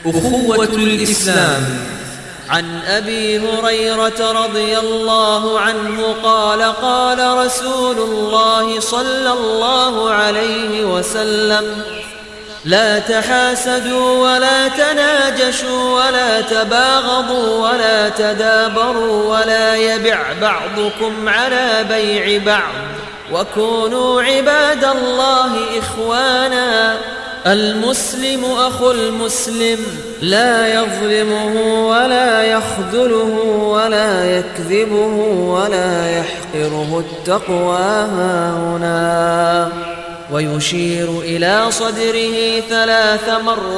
أخوة الإسلام عن ابي هريره رضي الله عنه قال قال رسول الله صلى الله عليه وسلم لا تحاسدوا ولا تناجشوا ولا تباغضوا ولا تدابروا ولا يبع بعضكم على بيع بعض وكونوا عباد الله اخوانا المسلم اخو المسلم لا يظلمه ولا يخذله ولا يكذبه ولا يحقره التقوى هاهنا ويشير الى صدره ثلاث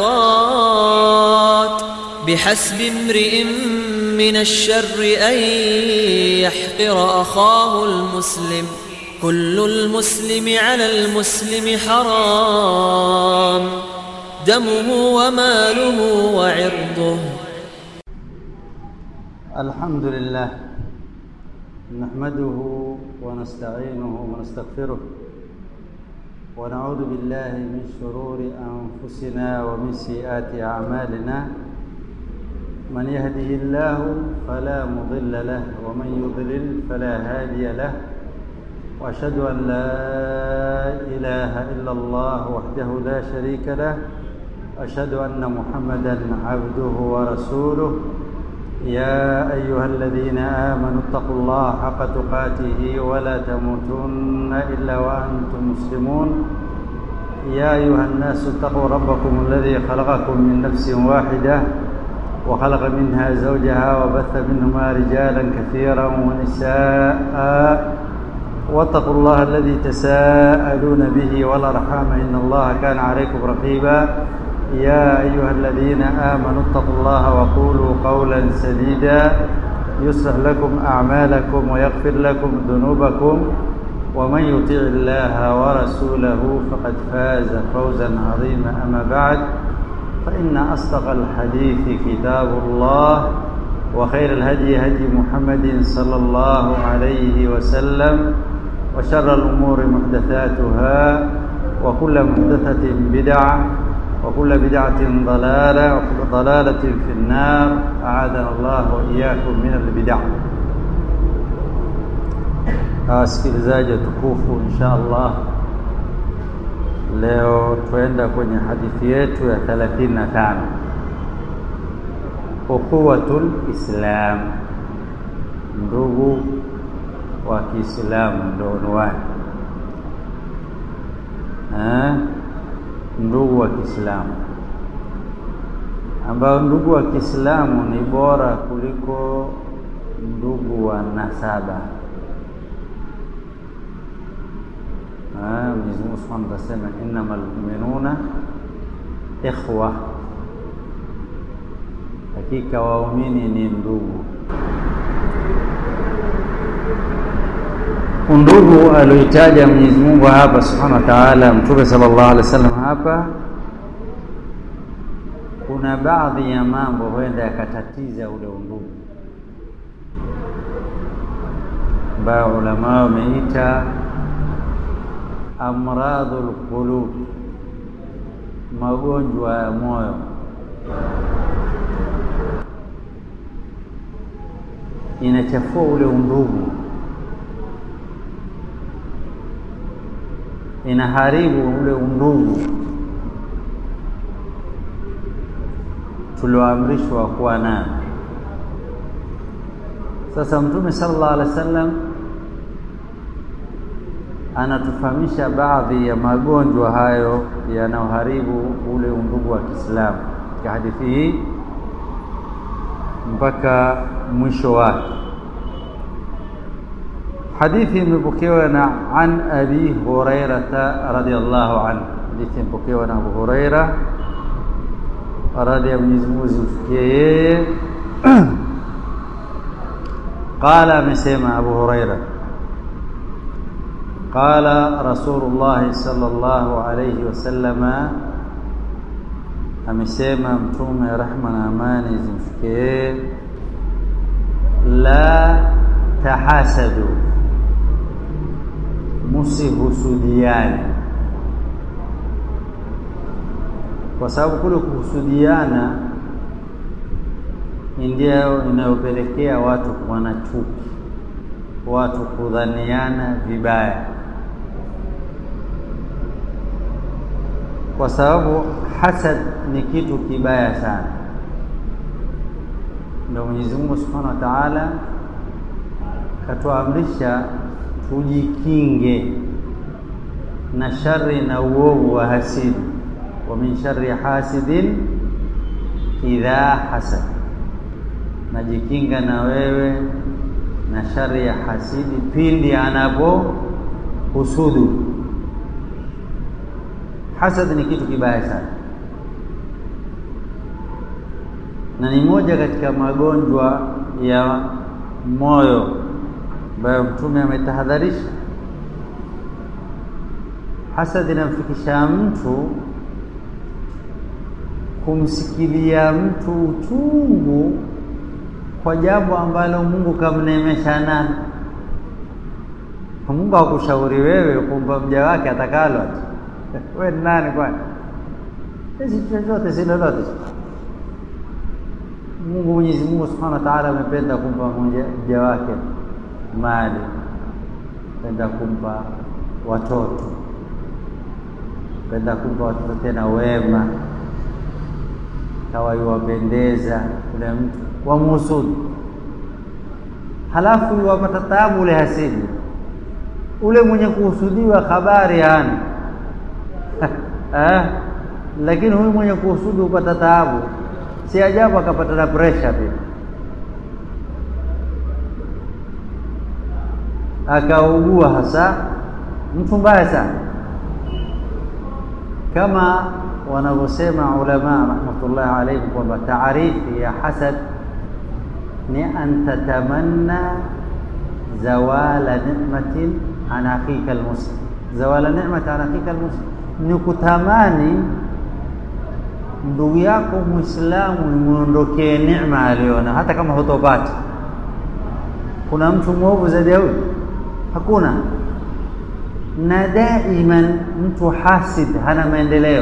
مرات بحسب امرئ من الشر ان يحقر اخاه المسلم كل المسلم على المسلم حرام دمه وماله وعرضه الحمد لله نحمده ونستعينه ونستغفره ونعوذ بالله من شرور أنفسنا ومن سيئات أعمالنا من يهده الله فلا مضل له ومن يضلل فلا هادي له واشهد ان لا اله الا الله وحده لا شريك له واشهد ان محمدا عبده ورسوله يا ايها الذين امنوا اتقوا الله حق تقاته ولا تموتن الا وانتم مسلمون يا ايها الناس اتقوا ربكم الذي خلقكم من نفس واحده وخلق منها زوجها وبث منهما رجالا كثيرا ونساء واتقوا الله الذي تساءلون به والارحام ان الله كان عليكم رقيبا يا ايها الذين امنوا اتقوا الله وقولوا قولا سديدا يصلح لكم اعمالكم ويغفر لكم ذنوبكم ومن يطيع الله ورسوله فقد فاز فوزا عظيما اما بعد فان اصدق الحديث كتاب الله وخير الهدي هدي محمد صلى الله عليه وسلم وشر الأمور محدثاتها وكل محدثة بدعة وكل بدعة ضلالة وكل ضلالة في النار أعاذنا الله وإياكم من البدع wasikilizaji tukufu insha allah leo tuenda kwenye hadithi yetu ya 35 ukhuwatul islam ndugu wa Kiislamu ndio unwani eh, ndugu wa Kiislamu ambao ndugu wa Kiislamu ni bora kuliko ndugu wa nasaba. Mwenyezi Mungu Subhanahu anasema innamal mu'minuna ikhwa, hakika waumini ni ndugu. undugu alioitaja Mwenyezi Mungu hapa Subhanahu wa Ta'ala, Mtume sallallahu alaihi wasallam hapa, kuna baadhi ya mambo huenda yakatatiza ule undugu ambayo ulama wameita amradhul qulub, magonjwa ya moyo. Inachafua ule undugu inaharibu ule undugu tulioamrishwa kuwa nayo. Sasa Mtume sallallahu alaihi wasallam anatufahamisha baadhi ya magonjwa hayo yanayoharibu ule undugu wa Kiislamu katika hadithi hii mpaka mwisho wake. Hadithi imepokewa na an Abi Hurairata radhiyallahu anhu. Hadithi imepokewa na Abu Huraira radhi ya Mwenyezi Mungu zimfikie yeye. Qala, amesema Abu Huraira, qala Rasulullah sallallahu alayhi wasallama, amesema Mtume rehma na amani zimfikie yeye, la tahasadu musihusudiane, kwa sababu kule kuhusudiana ndio inayopelekea watu kuwa na chuki, watu kudhaniana vibaya, kwa sababu hasad ni kitu kibaya sana. Ndio Mwenyezi Mungu Subhanahu wa Ta'ala katuamrisha tujikinge na shari na uovu wa hasidi, wa min sharri hasidin idha hasad, najikinga na wewe na shari ya hasidi pindi anapo husudu. Hasad ni kitu kibaya sana na ni moja katika magonjwa ya moyo ambayo Mtume ametahadharisha. Hasad inamfikisha mtu kumsikilia mtu uchungu kwa jambo ambalo Mungu kamneemesha nalo. Mungu hakushauri wewe kumpa mja wake atakalo wewe ni nani kwani? Si chochote si lolote. Mungu Mwenyezi Mungu Subhanahu wa Ta'ala amependa kumpa mja wake mali, penda kumpa watoto, penda kumpa watoto tena wema, kawa iwapendeza ule mtu wamuhusudu, halafu iwapata taabu ule hasidi, ule mwenye kuhusudiwa habari hana eh, lakini huyu mwenye kuhusudu hupata taabu. Si ajabu akapata na pressure pia, akaugua hasa mtu mbaya sana, kama wanavyosema ulama rahmatullahi alayhim kwamba taarifi ya hasad ni an tatamanna zawala ni'matin an akhika almuslim, zawala ni'matin an akhika almuslim, ni kutamani ndugu yako Muislamu imuondokee neema aliona, hata kama hutopata. Kuna mtu mwovu zaidi ya huyu? Hakuna. Na daiman mtu hasid hana maendeleo,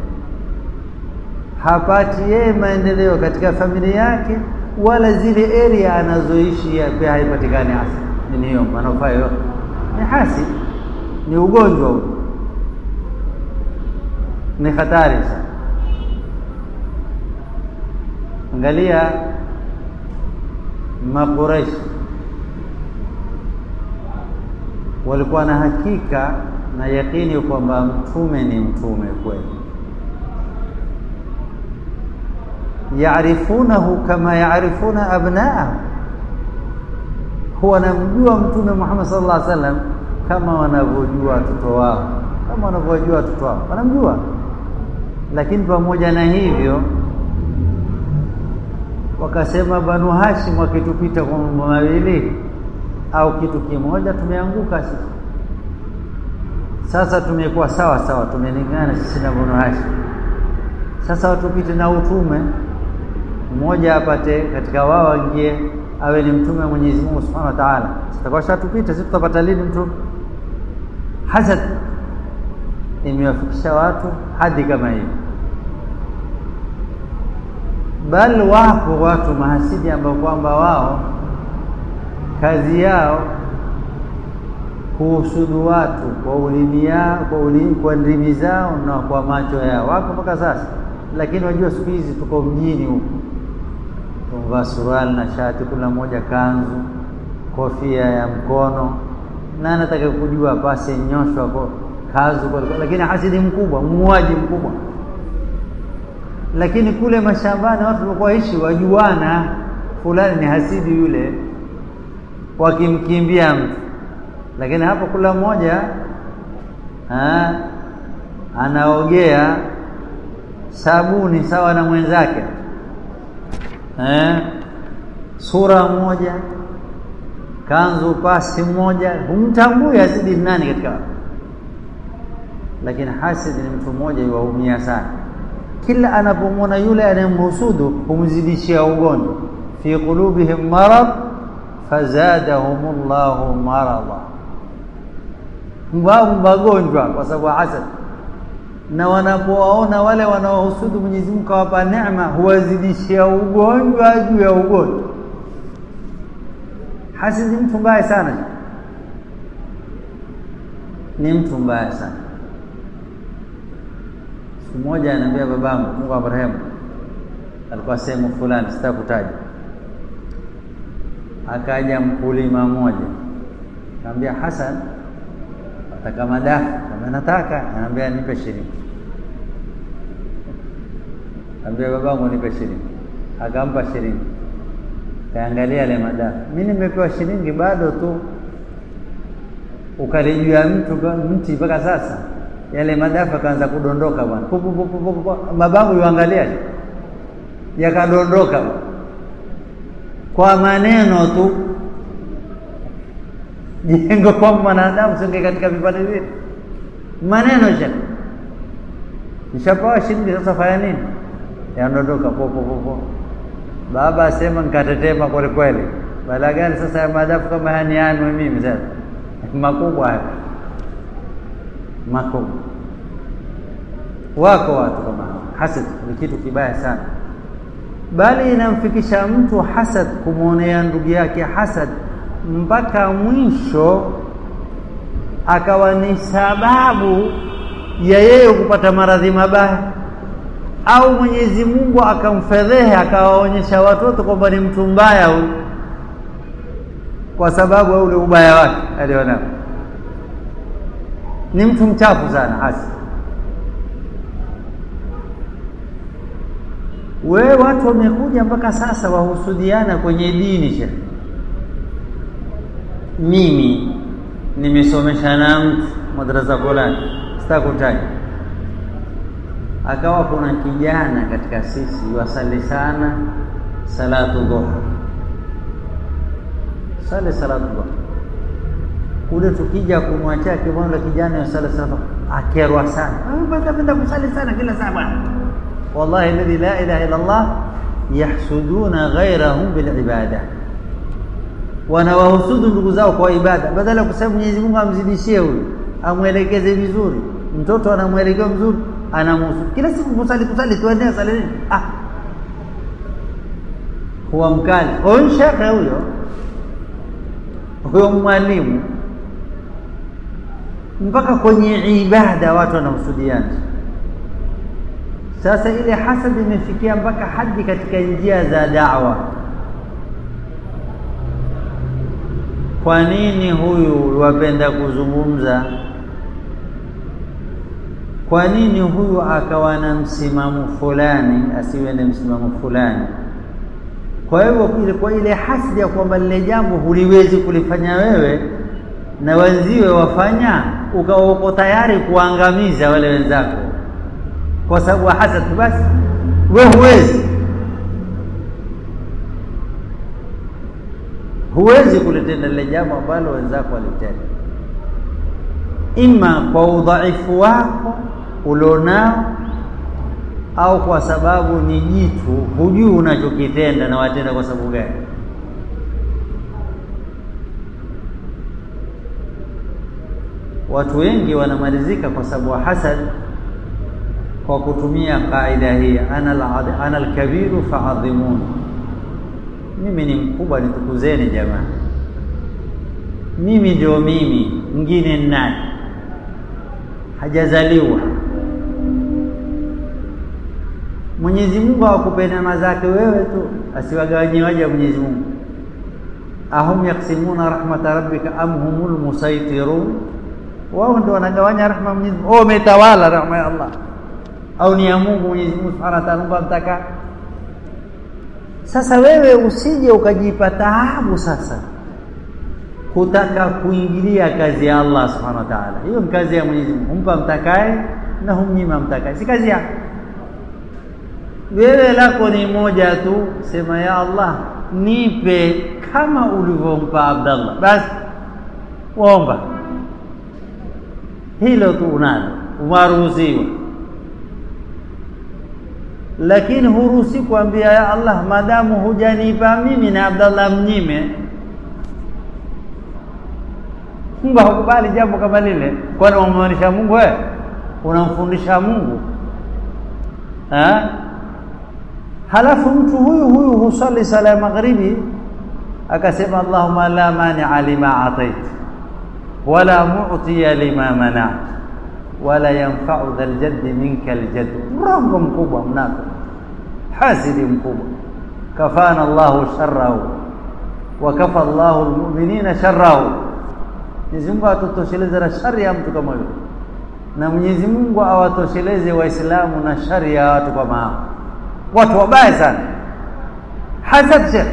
hapati yeye maendeleo katika familia yake, wala zile area anazoishi pia haipatikani. Hasa nini hiyo manufaa yote? Ni hasid, ni ugonjwa huu, ni hatari sana. Angalia Makureishi walikuwa na hakika na yakini kwamba mtume ni mtume kweli, yaarifunahu kama yaarifuna abnaahu, huwa wanamjua Mtume Muhammad sallallahu alaihi wasallam kama wanavyojua watoto wao, kama wanavyojua watoto wao wanamjua. Lakini pamoja na hivyo wakasema Banu Hashim wakitupita kwa mambo mawili au kitu kimoja, tumeanguka sisi. Sasa tumekuwa sawa sawa, tumelingana sisi na Banu Hashim. Sasa watupite na utume mmoja, apate katika wao aingie awe ni mtume wa Mwenyezi Mungu Subhanahu wa Ta'ala. Sitakuwa shatupita sisi, tutapata lini mtume? Hasad imewafikisha watu hadi kama hiyo bali wapo watu mahasidi ambao kwamba wao kazi yao kuhusudu watu kwa ulimi yao, kwa ulimi, kwa ndimi zao na kwa macho yao, wako mpaka sasa. Lakini wajua siku hizi tuko mjini huku, tumvaa suruali na shati, kila mmoja kanzu, kofia ya mkono, na anataka kujua pasi nyoshwa kwa kazu kwa, lakini hasidi mkubwa, muuaji mkubwa lakini kule mashambani watu walikuwa ishi wajuana, fulani ni hasidi yule, wakimkimbia mtu. Lakini hapo kula mmoja anaogea sabuni sawa na mwenzake eh, sura moja, kanzu pasi moja, humtambui hasidi nani katika. Lakini hasidi ni mtu mmoja, iwaumia sana kila anapomwona yule anayemhusudu humzidishia ugonjwa, fi qulubihim marad fazadahum llahu marada, wao magonjwa kwa sababu hasad. na wanapowaona wale wanaohusudu Mwenyezi Mungu kawapa neema, huwazidishia ugonjwa juu ya ugonjwa. Hasidi mtu mbaya sana, ni mtu mbaya sana. Siku moja anaambia babangu, Mungu amrehemu, alikuwa sehemu fulani, sitakutaja. Akaja mkulima mmoja, akamwambia Hasan, nataka madafu. Kama nataka, anaambia nipe shilingi. Ambia babangu, nipe shilingi. Akampa shilingi, kaangalia yale madafu. Mimi nimepewa shilingi bado tu ukali juu ya mtu mti mpaka sasa yale madafu akaanza kudondoka bwana, babangu yuangalia, yakadondoka kwa maneno tu. Jengo kwa mwanadamu singe katika vipande vile maneno sha nishapawa shilingi, sasa fanya nini? Yanadondoka popo popo. Baba asema nikatetema kweli kweli, bala gani sasa ya madafu kama hanianwi mimi sasa makubwa hayo makubwa. Wako watu kama hao. Hasad ni kitu kibaya sana, bali inamfikisha mtu hasad, kumwonea ndugu yake hasad mpaka mwisho akawa ni sababu ya yeye kupata maradhi mabaya, au Mwenyezi Mungu akamfedhehe akawaonyesha watoto kwamba ni mtu mbaya huyu kwa sababu ya ule ubaya wake alionao. Ni mtu mchafu sana hasa. We, watu wamekuja mpaka sasa wahusudiana kwenye dini. Shekh, mimi nimesomesha na mtu madrasa fulani, sitakutaja, akawa kuna kijana katika sisi wasali sana salatu dhuha sale salatu dhuha kule, tukija kumwachia kimondo kijana ya sala salatu akerwa sana, penda kusali sana kila saa bwana. Wallahi alladhi la ilaha illa Allah, yahsuduna ghairahum bilibada, wanawahusudu ndugu zao kwa ibada, badala ya kusema Mwenyezi Mungu amzidishie huyu, amwelekeze vizuri. Mtoto anamwelekea mzuri, anamuhusudu kila siku, kusali kusali, tuendee sali nini? Ah, huwa mkali huyo shekhe huyo huyo mwalimu mpaka kwenye ibada watu wanahusudiana. Sasa ile hasad imefikia mpaka hadi katika njia za da'wa. Kwa nini huyu wapenda kuzungumza? Kwa nini huyu akawa na msimamo fulani asiwe na msimamo fulani? Kwa hivyo kwa ile hasidi ya kwamba lile jambo huliwezi kulifanya wewe na wenziwe wafanya, ukawa uko tayari kuangamiza wale wenzako kwa sababu hasad, basi we huwezi huwezi kulitenda lile jambo ambalo wenzako walitenda, ima kwa udhaifu wako ulionao au kwa sababu ni jitu hujui unachokitenda na watenda kwa sababu gani. Watu wengi wanamalizika kwa sababu wa hasad kwa kutumia kaida hii, ana alkabiru faadhimuni, mimi ni mkubwa nitukuzeni jamaa, mimi ndio mimi, mwingine ni nani? Hajazaliwa. Mwenyezi Mungu hawakupe neema zake wewe tu, asiwagawanyie waja wa Mwenyezi Mungu. ahum yaksimuna rahmata rabbika am humul musaitirun, wao ndio wanagawanya rahma Mwenyezi Mungu. Oh, umetawala rahma ya Allah au ni ya Mungu Mwenyezi Mungu Subhanahu wa Ta'ala mtaka. Sasa wewe usije ukajipa taabu sasa kutaka kuingilia kazi ya Allah Subhanahu wa Ta'ala. Hiyo ni kazi ya Mwenyezi Mungu, humpa mtakaye na humnyima mtakaye, si kazi yako wewe lako ni moja tu, sema ya Allah, nipe kama ulivyompa Abdallah, basi waomba hilo tu, unalo umaruhusiwa. Lakini huruhusi kuambia ya Allah, madamu hujanipa mimi na Abdallah mnyime. Mungu hakubali jambo kama lile, kwani wamaanisha Mungu wewe unamfundisha Mungu ha? halafu mtu huyu huyu husali sala ya magharibi akasema Allahumma la mani'a lima atait wala mu'tiya lima mana'at wala yanfa'u dhal jaddi minka aljadd mrongo mkubwa mnafiki hasidi mkubwa kafana Allahu sharrahu wa kafa Allahu almu'minina sharrahu Mwenyezi Mungu atutosheleze na shari ya mtu kama huyo na Mwenyezi Mungu awatosheleze waislamu na shari ya watu kama hao watu wabaya sana hasad shekh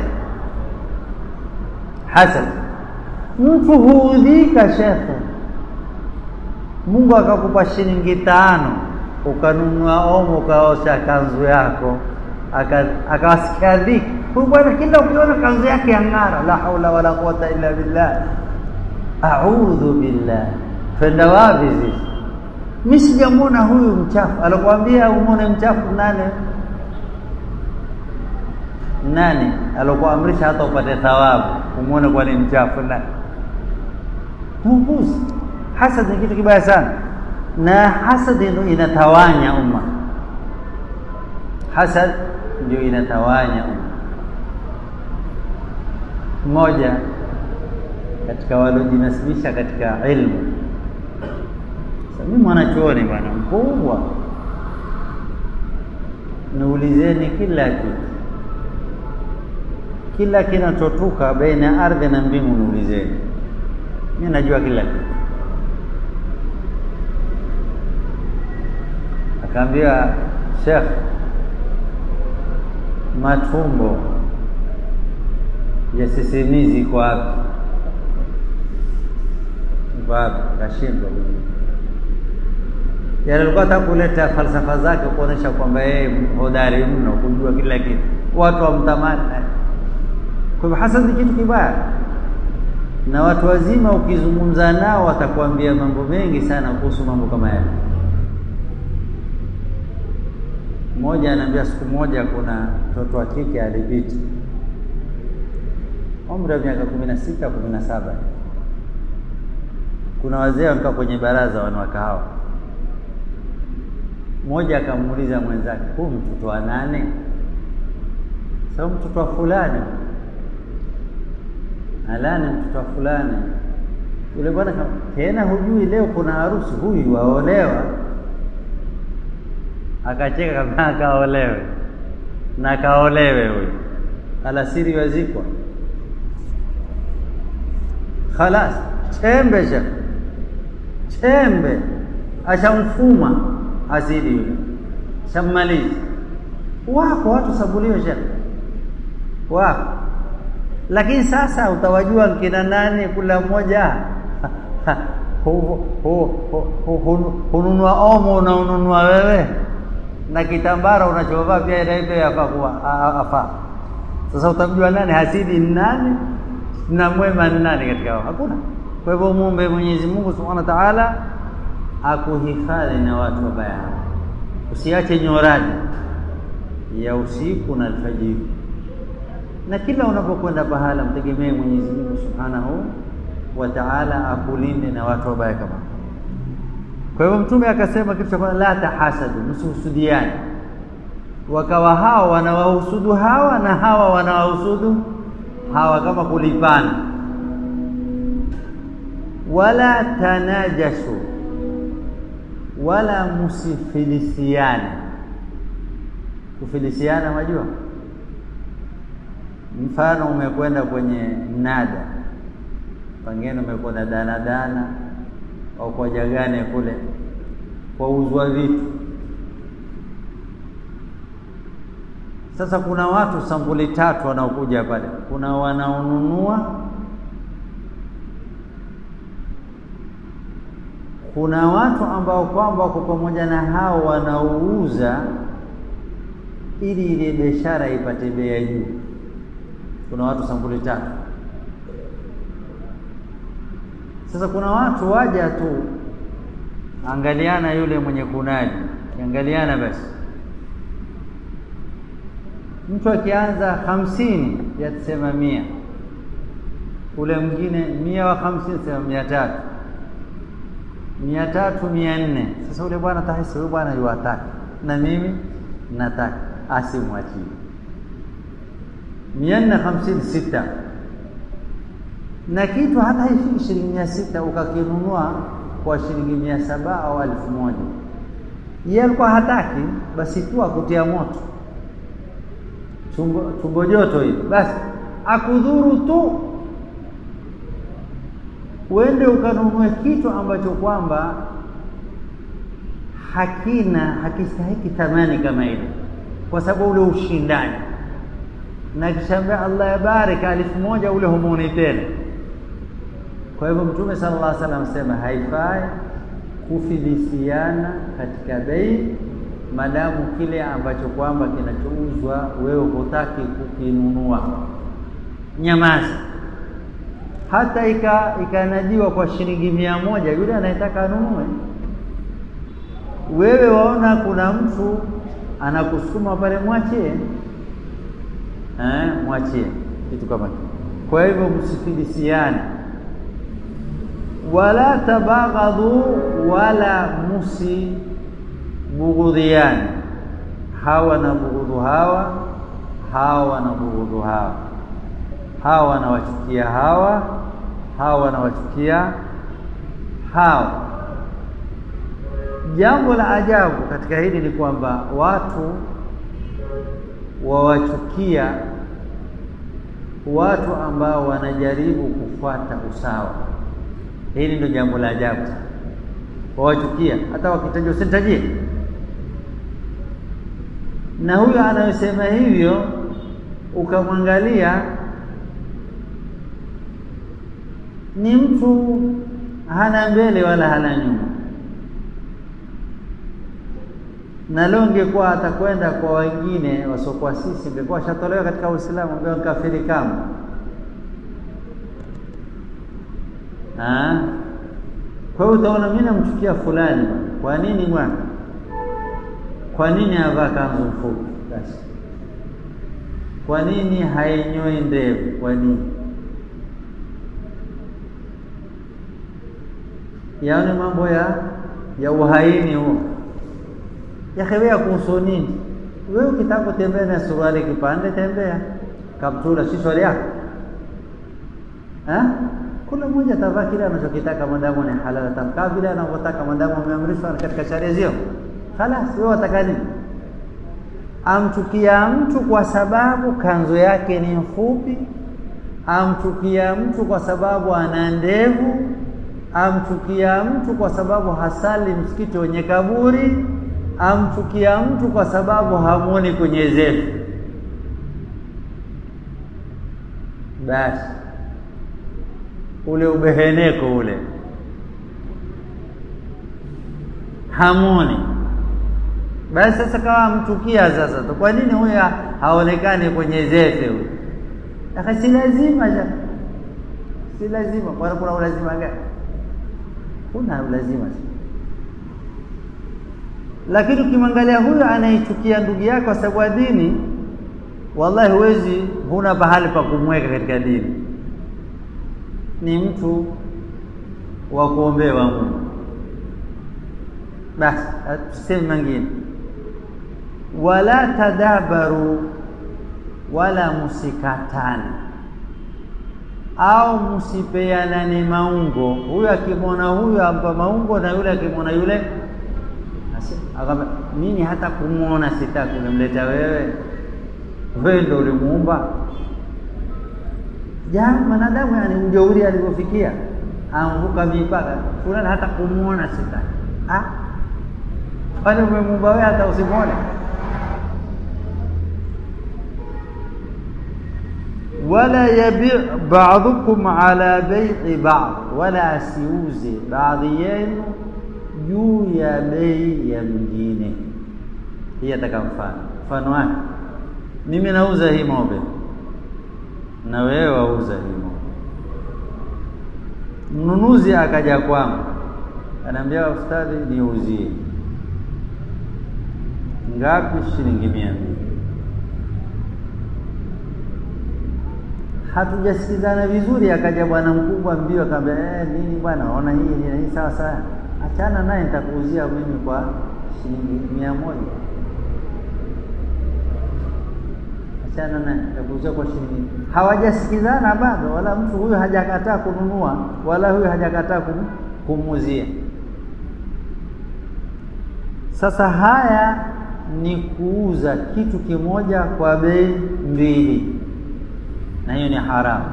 hasad mtu huudhika shekhe Mungu akakupa shilingi tano ukanunua omo ukaosha kanzu yako akawasikia dhiki huyu bwana kila ukiona kanzu yake yang'ara la haula wala quwata illa billah a'udhu billah twenda wapi sisi mimi sijamwona huyu mchafu alikwambia umwone mchafu nane nani alokuamrisha hata upate thawabu umwone kwa ni mchafu nani muuguzi hasad ni kitu kibaya sana na hasad ndio inatawanya umma hasad ndio inatawanya umma mmoja katika waliojinasibisha katika ilmu mimi mwanachuoni bwana mkubwa niulizeni kila kitu kila kinachotoka baina ya ardhi na mbingu niulizeni mimi najua kila kitu akaambia Sheikh matumbo ya sisimizi iko wapi iko wapi kashindwa yale alikuwa hata kuleta falsafa zake kuonesha kwamba yeye hodari mno kujua kila kitu watu wamtamani kwa hivyo hasad ni kitu kibaya na watu wazima ukizungumza nao watakwambia mambo mengi sana kuhusu mambo kama yale mmoja anaambia siku moja kuna mtoto wa kike alipita umri wa miaka kumi na sita kumi na saba kuna wazee wamekaa kwenye baraza wanawake hawa mmoja akamuuliza mwenzake huu mtoto wa nane sababu mtoto wa fulani alani mtoto wa fulani yule bwana tena hujui leo kuna harusi huyu waolewa akacheka kama akaolewe na akaolewe huyu alasiri wazikwa khalas chembe sha chembe ashamfuma asidi yule shammalizi wako watu sabuliwe shekhe wako lakini sasa utawajua kina nani kula mmoja hununua omo unaununua wewe na kitambara unachovaa pia naipe yafaa kuwa afaa sasa utamjua nani hasidi ni nani na mwema ni nani katika hao hakuna kwa hivyo muombe Mwenyezi Mungu Subhanahu wa Ta'ala akuhifadhi na watu wabaya usiache nyorani ya usiku na alfajiri na kila unapokwenda pahala mtegemee Mwenyezi Mungu Subhanahu wa Ta'ala akulinde na watu wabaya kama kwa hivyo mtume akasema kitu cha kwanza la tahasadu msihusudiane wakawa hawa wanawahusudu hawa na hawa wanawahusudu hawa kama kulipana wala tanajasu wala musifilisiane kufilisiana majua mfano umekwenda kwenye mnada pengine umekwenda danadana au kwa jagane kule kwauzwa vitu sasa kuna watu sampuli tatu wanaokuja pale kuna wanaonunua kuna watu ambao kwamba wako pamoja na hao wanaouza ili ile biashara ipate bei ya juu kuna watu sampuli tatu sasa kuna watu waja tu angaliana yule mwenye kunadi kiangaliana basi mtu akianza hamsini yatasema mia ule mwingine mia wa hamsini sema mia tatu mia tatu mia nne sasa ule bwana tahisi huyu bwana yuwataka na mimi nataka asimwachie mia nne hamsini sita na kitu hata haifiki shilingi mia sita ukakinunua kwa shilingi mia saba au elfu moja yeye alikuwa hataki basi tu akutia moto chumbo, chumbo joto hili basi akudhuru tu uende ukanunue kitu ambacho kwamba hakina hakistahiki thamani kama ile kwa sababu ule ushindani na kishaambia Allah yabariki elfu moja ule humuni tena kwa hivyo mtume sallallahu alaihi wasallam sema haifai kufilisiana katika bei madamu kile ambacho kwamba kinachouzwa wewe hutaki kukinunua nyamaza hata ika ikanadiwa kwa shilingi mia moja yule anayetaka anunue wewe waona kuna mtu anakusukuma pale mwachie eh, mwachie kitu kama hicho kwa hivyo msifilisiane wala tabaghadhu wala musibughudhiani hawa na bughudhu hawa hawa na bughudhu hawa hawa wanawachukia hawa hawa wanawachukia hawa jambo la ajabu katika hili ni kwamba watu wawachukia watu ambao wanajaribu kufuata usawa hili ndio jambo la ajabu wawachukia hata wakitajwa usinitajie na huyo anayosema hivyo ukamwangalia ni mtu hana mbele wala hana nyuma na leo ingekuwa atakwenda kwa wengine wasiokuwa sisi ingekuwa ashatolewa katika Uislamu ambayo kafiri kama kwa hiyo utaona mimi namchukia fulani kwa nini bwana kwa nini avaa kanzu mfupi basi kwa nini hainyoi ndevu kwa nini yaani mambo ya ya uhaini huo yakhewea kuhusu nini wewe ukitaka kutembea na suruali kipande tembea kaptura si swali yako kila mmoja atavaa kile anachokitaka madamu ni halal atamkaa vile anavyotaka madamu ameamrishwa katika sharia zio khalas wewe wataka nini amchukia mtu kwa sababu kanzo yake ni mfupi amchukia mtu kwa sababu ana ndevu amchukia mtu kwa sababu hasali msikiti wenye kaburi amchukia mtu kwa sababu hamwoni kwenye zefu basi ule ubeheneko ule hamoni basi sasa kawa mchukia sasa tu kwa nini huyu haonekani kwenye zefe huyu aka si lazima ja si lazima kwani kuna ulazima gani kuna ulazima lakini ukimwangalia huyo anaichukia ndugu yako kwa sababu ya dini wallahi huwezi huna pahali pa kumweka katika dini ni mtu wa kuombewa Mungu basi tuseme mengine wala tadabaru wala musikatane au msipeanane maungo huyu akimwona huyu ampa maungo na yule akimwona yule akamba mimi hata kumwona sitaki nimleta wewe wewe ndio ulimuumba ja mwanadamu yani ujeuri alivyofikia amvuka mipaka fulani hata kumwona sitaki ah kwani umemuumba wewe hata usimwone wala yabi ba'dukum ala bai'i ba'd wala asiuze baadhi yenu juu ya bei ya mwingine hii ataka mfano mfano wake mimi nauza hii ng'ombe na wewe wauza hii ng'ombe mnunuzi akaja kwangu anaambia ustadhi niuzie ngapi shilingi mia mbili hatujasikizana vizuri akaja bwana mkubwa mbio akamwambia eh nini bwana ona hii ni hii sawa sawa achana naye, nitakuuzia mimi kwa shilingi mia moja. Achana naye, nitakuuzia kwa shilingi. Hawajasikizana bado, wala mtu huyu hajakataa kununua, wala huyu hajakataa kum, kumuuzia. Sasa haya ni kuuza kitu kimoja kwa bei mbili, na hiyo ni haramu.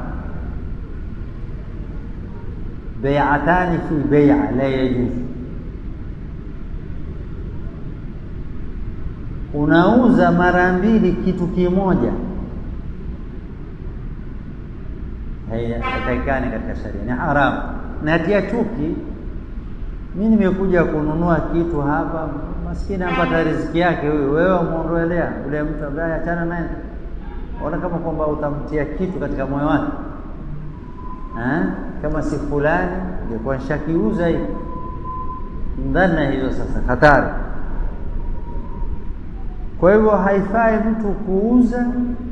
Bai'atani fi bai'a la yajuz. Unauza mara mbili kitu kimoja, haitakikani katika sharia, ni haramu na yatia chuki. Mi nimekuja kununua kitu hapa, maskini ampata riziki yake huyu, wewe wamuondolea ule mtu ambaye achana naye, ona kama kwamba utamtia kitu katika moyo wake eh? Kama si fulani ingekuwa nishakiuza hivi. Ndana hizo sasa hatari. Kwa hivyo haifai mtu kuuza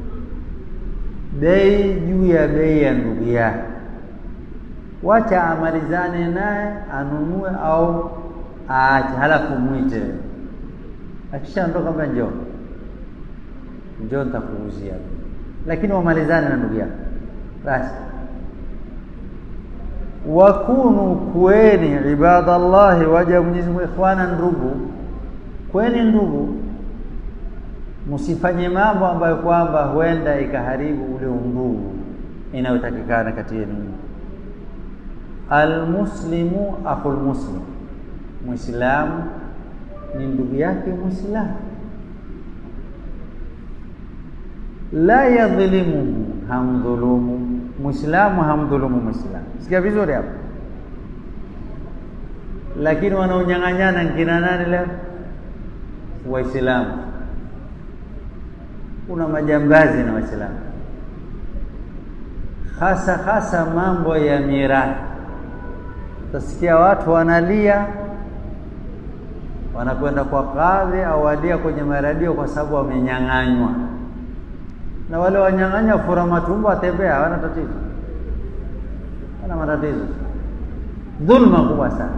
bei juu ya bei ya ndugu yake wacha amalizane naye anunue au aache, halafu mwite. Akishaondoka mbaya, njoo njoo, nitakuuzia, lakini wamalizane na ndugu yako basi. Wakunu, kuweni ibadallahi, waja Mwenyezi Mungu, ikhwana, ndugu, kweni ndugu, msifanye mambo ambayo kwamba huenda ikaharibu ule undugu inayotakikana kati yenu. Almuslimu akhul muslim, Muislamu ni ndugu yake Muislamu. La yadhlimuhu, hamdhulumu Muislamu, hamdhulumu Muislamu. Sikia vizuri hapo. Lakini wanaonyang'anyana nkina nani leo? Waislamu. Kuna majambazi na Waislamu, hasa hasa mambo ya mirathi Utasikia watu wanalia, wanakwenda kwa kadhi au walia kwenye maradio kwa sababu wamenyang'anywa. Na wale wanyang'anya fura matumbo, watembea, hawana tatizo, wana matatizo. Dhulma kubwa sana.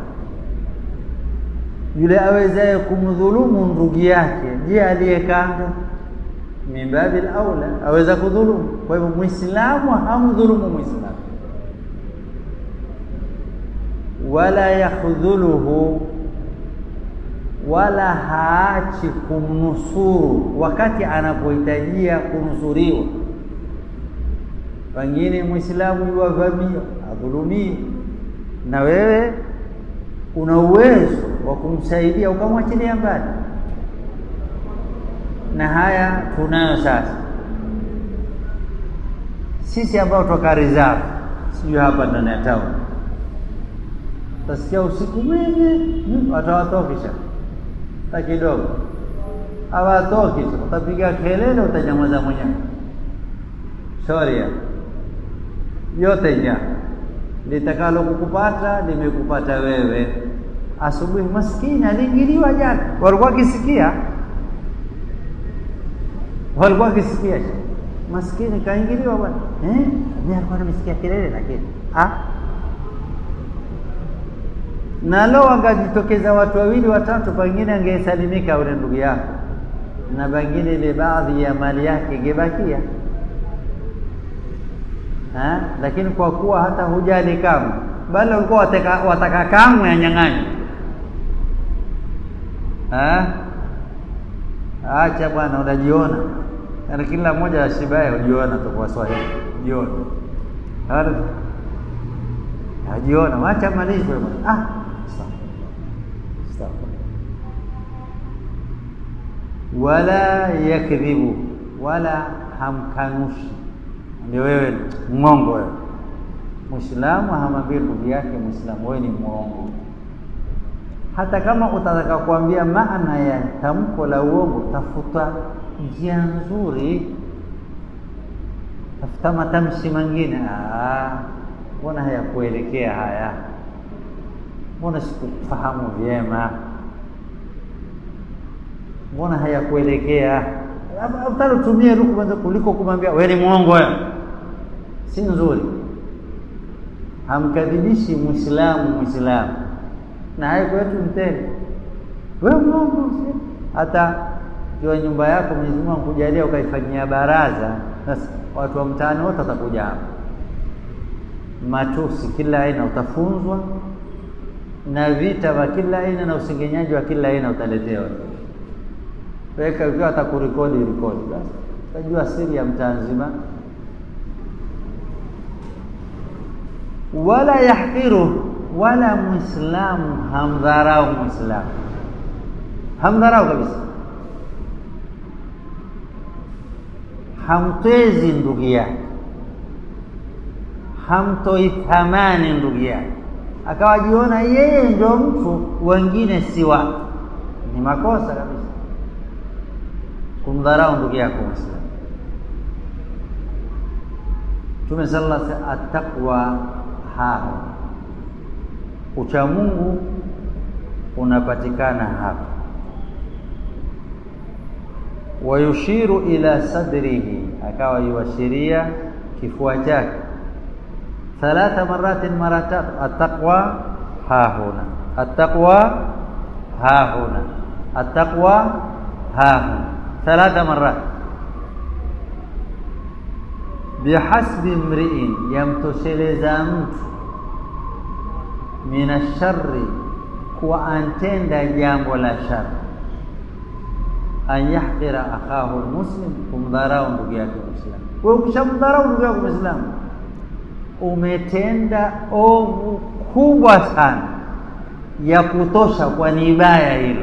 Yule awezaye kumdhulumu ndugu yake, je, aliye kando? Min babil aula aweza kudhulumu. Kwa hivyo Muislamu hamdhulumu Muislamu wala yakhdhuluhu, wala haachi kumnusuru wakati anapohitajia kunusuriwa. Pengine Muislamu yuwavamia adhulumie, na wewe una uwezo wa kumsaidia ukamwachilia mbali, na haya tunayo sasa sisi ambao toka reserve, sijui hapa ndani ya town Utasikia usiku mwingi watawatokisha ta kidogo, hawatoki tu, utapiga kelele, utanyamaza mwenyewe. Shoria yote nya litakalo kukupata limekupata wewe. Asubuhi maskini aliingiliwa jana, walikuwa wakisikia, walikuwa wakisikia maskini kaingiliwa bwana, eh, mimi alikuwa namesikia kelele, lakini ah na lo wangajitokeza watu wawili watatu, pengine angesalimika ule ndugu yako, na pengine ile baadhi ya mali yake ingebakia. Lakini kwa kuwa hata hujali kamwe, bali walikuwa wataka, wataka kamwe yanyang'anywe. Acha bwana, unajiona yani, kila mmoja ashibaye hujiona tu kwa Swahili, jiona ajiona, wacha malizwe bwana ah wala yakdhibu, wala hamkanushi. Ndio wewe mwongo wewe. Muislamu hamwambii ndugu yake Muislamu wewe ni mwongo, hata kama utataka kuambia maana ya tamko la uongo, tafuta njia nzuri, tafuta matamshi mengine. Mbona hayakuelekea haya? Mbona sikufahamu vyema? Mbona hayakuelekea? Afadhali utumie ruku kwanza kuliko kumwambia wewe ni mwongo wewe, si nzuri. Hamkadhibishi Muislamu Muislamu, na hayo kwetu mtele wewe Mungu hata kiwa nyumba yako Mwenyezi Mungu akujalia ukaifanyia baraza, sasa watu wa mtaani wote watakuja hapa, matusi kila aina utafunzwa, na vita vya kila aina na usengenyaji wa kila aina utaletewa. Weka ukiwa atakurekodi rekodi, basi utajua siri ya mtaa nzima. Wala yahqiru, wala Muislamu hamdharau Muislamu, hamdharau kabisa hamtwezi ndugu yake, hamtoi thamani ndugu yake, akawajiona yeye ndio mtu, wengine si watu. Ni makosa kabisa kumdharau ndugu yako Muislamu. Mtume sallallahu alaihi wasallam, attaqwa haho, ucha Mungu unapatikana hapa wayushiru ila sadrihi, akawa yuashiria kifua chake thalatha maratin, mara tatu. Attaqwa hahuna, attaqwa hahuna, attaqwa hahuna, thalatha marat. Bihasbi mriin, yamtosheleza mtu min ashari, kuwa antenda jambo la shari an yahqira akhahu almuslim, kumdharau ndugu yake Muislamu. Wewe ukishamdharau ndugu yako Muislamu, umetenda ovu kubwa sana ya kutosha, kwa ni baya hilo,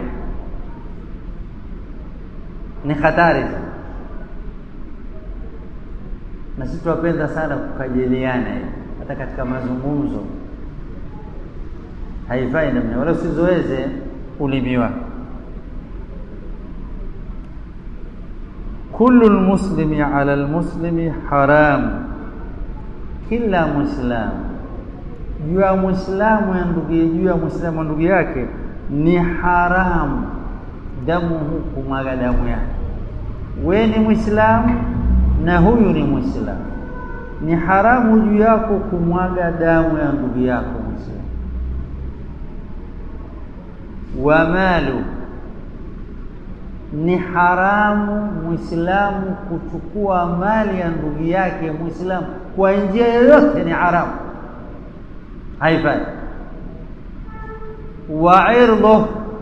ni hatari sana. Na sisi tunapenda sana kukajiliana hivi, hata katika mazungumzo haifai namna, wala usizoeze ulimi wako kullu lmuslimi ala lmuslimi haramu, kila mwislamu juu ya mwislamu ya ndugu juu ya mwislamu ndugu yake ni haramu damuhu, kumwaga damu yake. We ni mwislamu na huyu ni mwislamu, ni haramu juu yako kumwaga damu ya ndugu yako mwislamu. wa malu ni haramu Muislamu kuchukua mali ya ndugu yake Muislamu kwa njia yoyote, ni haramu, haifai. Wa irdhu,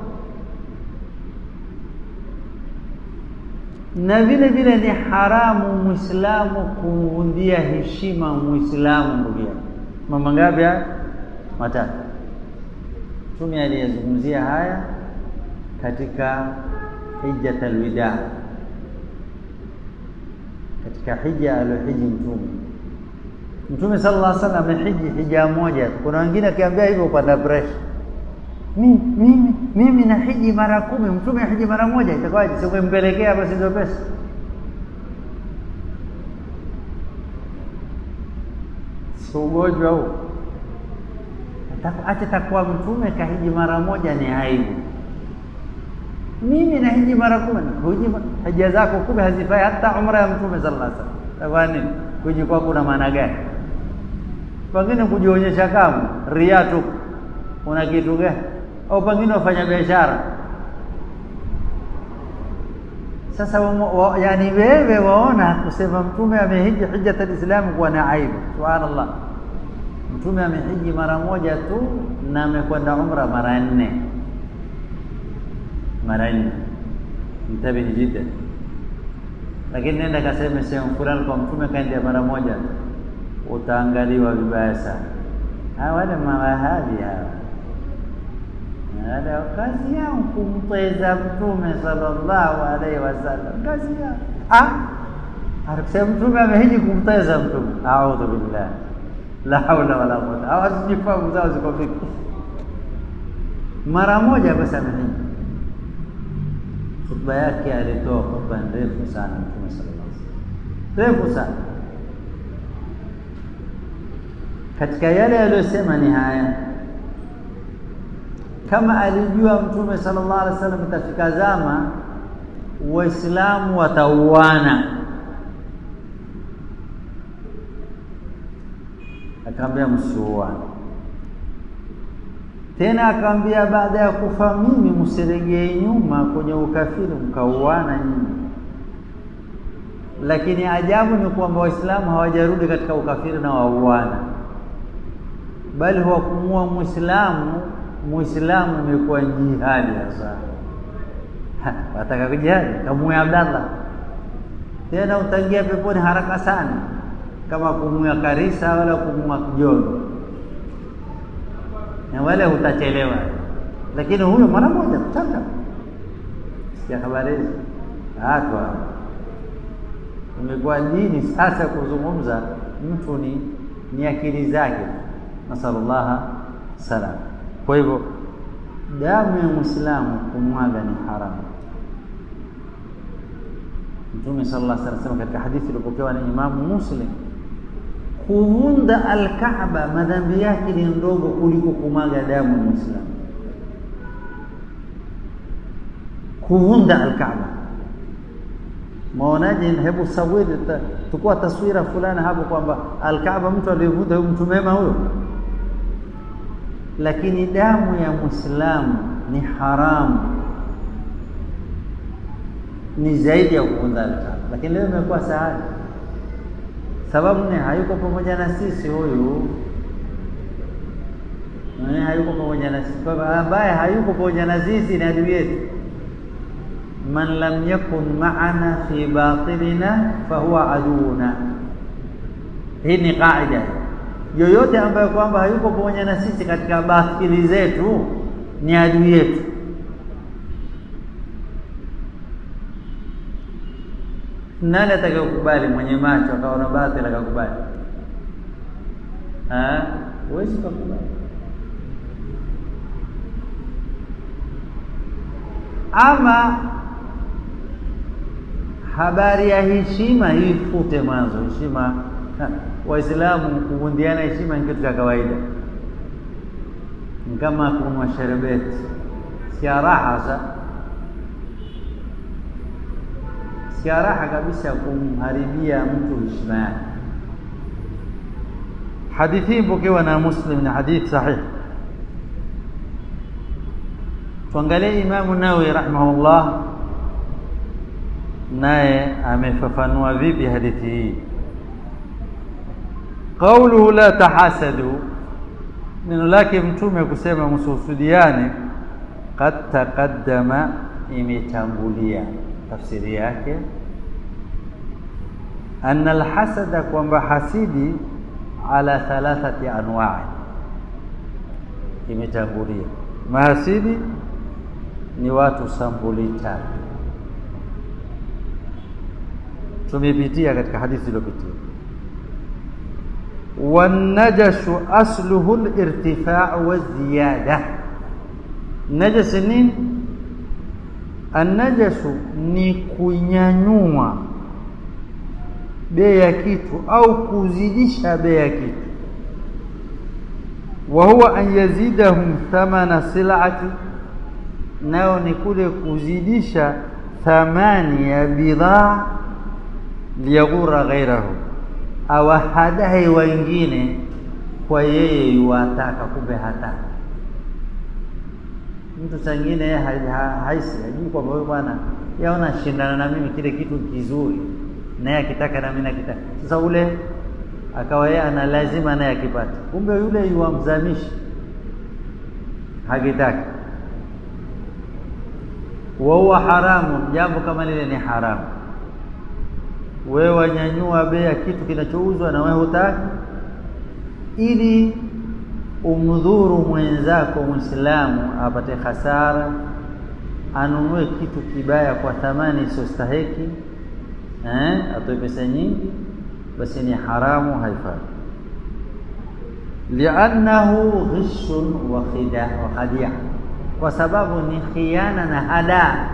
na vile vile ni haramu Muislamu kumvundia heshima Muislamu ndugu yake. Mambo ngapi haya? Matatu. Mtume aliyezungumzia haya katika hijjat alwida, katika hija aliyohiji Mtume. Mtume sallallahu alaihi wasallam amehiji hija moja tu. Kuna wengine akiambia hivyo upanda pressure, mimi mimi mimi na hiji mara kumi, Mtume ahiji mara moja, itakuwaje? Sikumpelekea basi hizo pesa? Si ugonjwa huu? Acha takuwa Mtume kahiji mara moja ni aibu mimi na hiji mara kumi, huji hija zako kumi hazifai hata umra ya mtume sallallahu alaihi wasallam. Kwa nini kuji kwako kuna maana gani? Pengine kujionyesha kama ria tu, una kitu gani? Au pengine wafanya biashara. Sasa wa, wa, yani wewe waona kusema mtume amehiji hijjat alislamu kuwa na aibu? Subhanallah, mtume amehiji mara moja tu na amekwenda umra mara nne mara nne. Mtabihi jiddan. Lakini nenda kaseme sehemu fulani kwa mtume kaendea mara moja, utaangaliwa vibaya sana. Hawa wale mawahabi hawa, wale kazi yao kumteza mtume sallallahu alaihi wasallam, kazi yao ah, akusema mtume amehiji kumteza mtume. Audhu billah, la haula wala quwwata. Hawazijifahamu zao ziko vipi? Mara moja basi amehiji Khutba yake alitoa khutba ndefu sana Mtume sallallahu alaihi wasallam, refu sana. Katika yale aliyosema ni haya, kama alijua Mtume sallallahu alaihi wasallam itafika zama Waislamu watauana, akaambia msiuane, Tena akamwambia baada ya kufa mimi, msiregee nyuma kwenye ukafiri mkauana nyinyi. Lakini ajabu ni kwamba Waislamu hawajarudi katika ukafiri na wauana, bali huwakumua Muislamu. Muislamu imekuwa jihadi hasa wataka kujihadi, kamue Abdallah tena utaingia peponi haraka sana, kama kumua Karisa wala kumua Kijono na wale utachelewa, lakini huyo mara moja tutaka sikia habari hizi hatwa imekuwa dini sasa. Kuzungumza mtu ni ni akili zake, nasalullaha salam. Kwa hivyo damu ya Muislamu kumwaga ni haramu. Mtume sallallahu alaihi wasallam katika hadithi iliyopokewa na Imamu Muslim, kuvunda Alkaaba madhambi yake ni ndogo kuliko kumwaga damu ya Muislamu. Kuvunda Alkaaba, maonaje? Hebu sawiri, tukua taswira fulani hapo kwamba Alkaaba mtu aliyevunda huyo mtu mema huyo, lakini damu ya Muislamu ni haramu ni zaidi ya kuvunda Alkaaba, lakini leo imekuwa sahali. Sababu ni hayuko pamoja na sisi huyu, hayuko pamoja na sisi. Kwa ambaye hayuko pamoja na sisi ni adui yetu. Man lam yakun maana fi batilina fahuwa aduuna. Hii ni qaida. Yoyote ambaye kwamba hayuko pamoja na sisi katika batili zetu ni adui yetu. Nani atakayekubali? Mwenye macho akaona batili akakubali? Huwezi kukubali. Ama habari ya heshima hii fute mwanzo. Heshima Waislamu kuvundiana heshima ni kitu cha kawaida, ni kama kunwa sherbeti, sia raha sa sia raha kabisa kumharibia mtu heshima yake. Hadithi hii mpokewa na Muslim, ni hadithi sahih. Tuangalie Imamu Nawawi rahimahullah, naye amefafanua vipi hadithi hii. Qauluhu la tahasadu, neno lake Mtume kusema msuhusudiane, qad taqaddama, imetangulia tafsiri yake anna alhasada, kwamba hasidi ala thalathati anwa'i, imetangulia. Mahasidi ni watu sampuli tatu, tumepitia katika hadithi iliyopitia. Wanajashu asluhu lirtifau waziyada. Najas nini? Annajashu ni kunyanyua bei ya kitu au kuzidisha bei ya kitu. Wa huwa an yazidahum thamana silati, nayo ni kule kuzidisha thamani ya bidhaa, liyaghura ghairahu, awahadahi wengine kwa yeye yuwataka, kumbe hataka mtu sangine haisi hajui kwamba huyo bwana yaona shindana na mimi kile kitu kizuri, naye akitaka na mimi nakitaka. Sasa ule akawa yeye ana lazima naye akipata, kumbe yule yuwamzamishi hakitaki. wa huwa haramu, jambo kama lile ni haramu. Wewe wanyanyua bei ya kitu kinachouzwa na wewe hutaki, ili umdhuru mwenzako Muislamu apate hasara, anunue kitu kibaya kwa thamani isiyostahiki, eh, atoe pesa nyingi, basi ni haramu, haifai. Liannahu ghishun wa khida wa khadia, kwa sababu ni khiana na hadaa.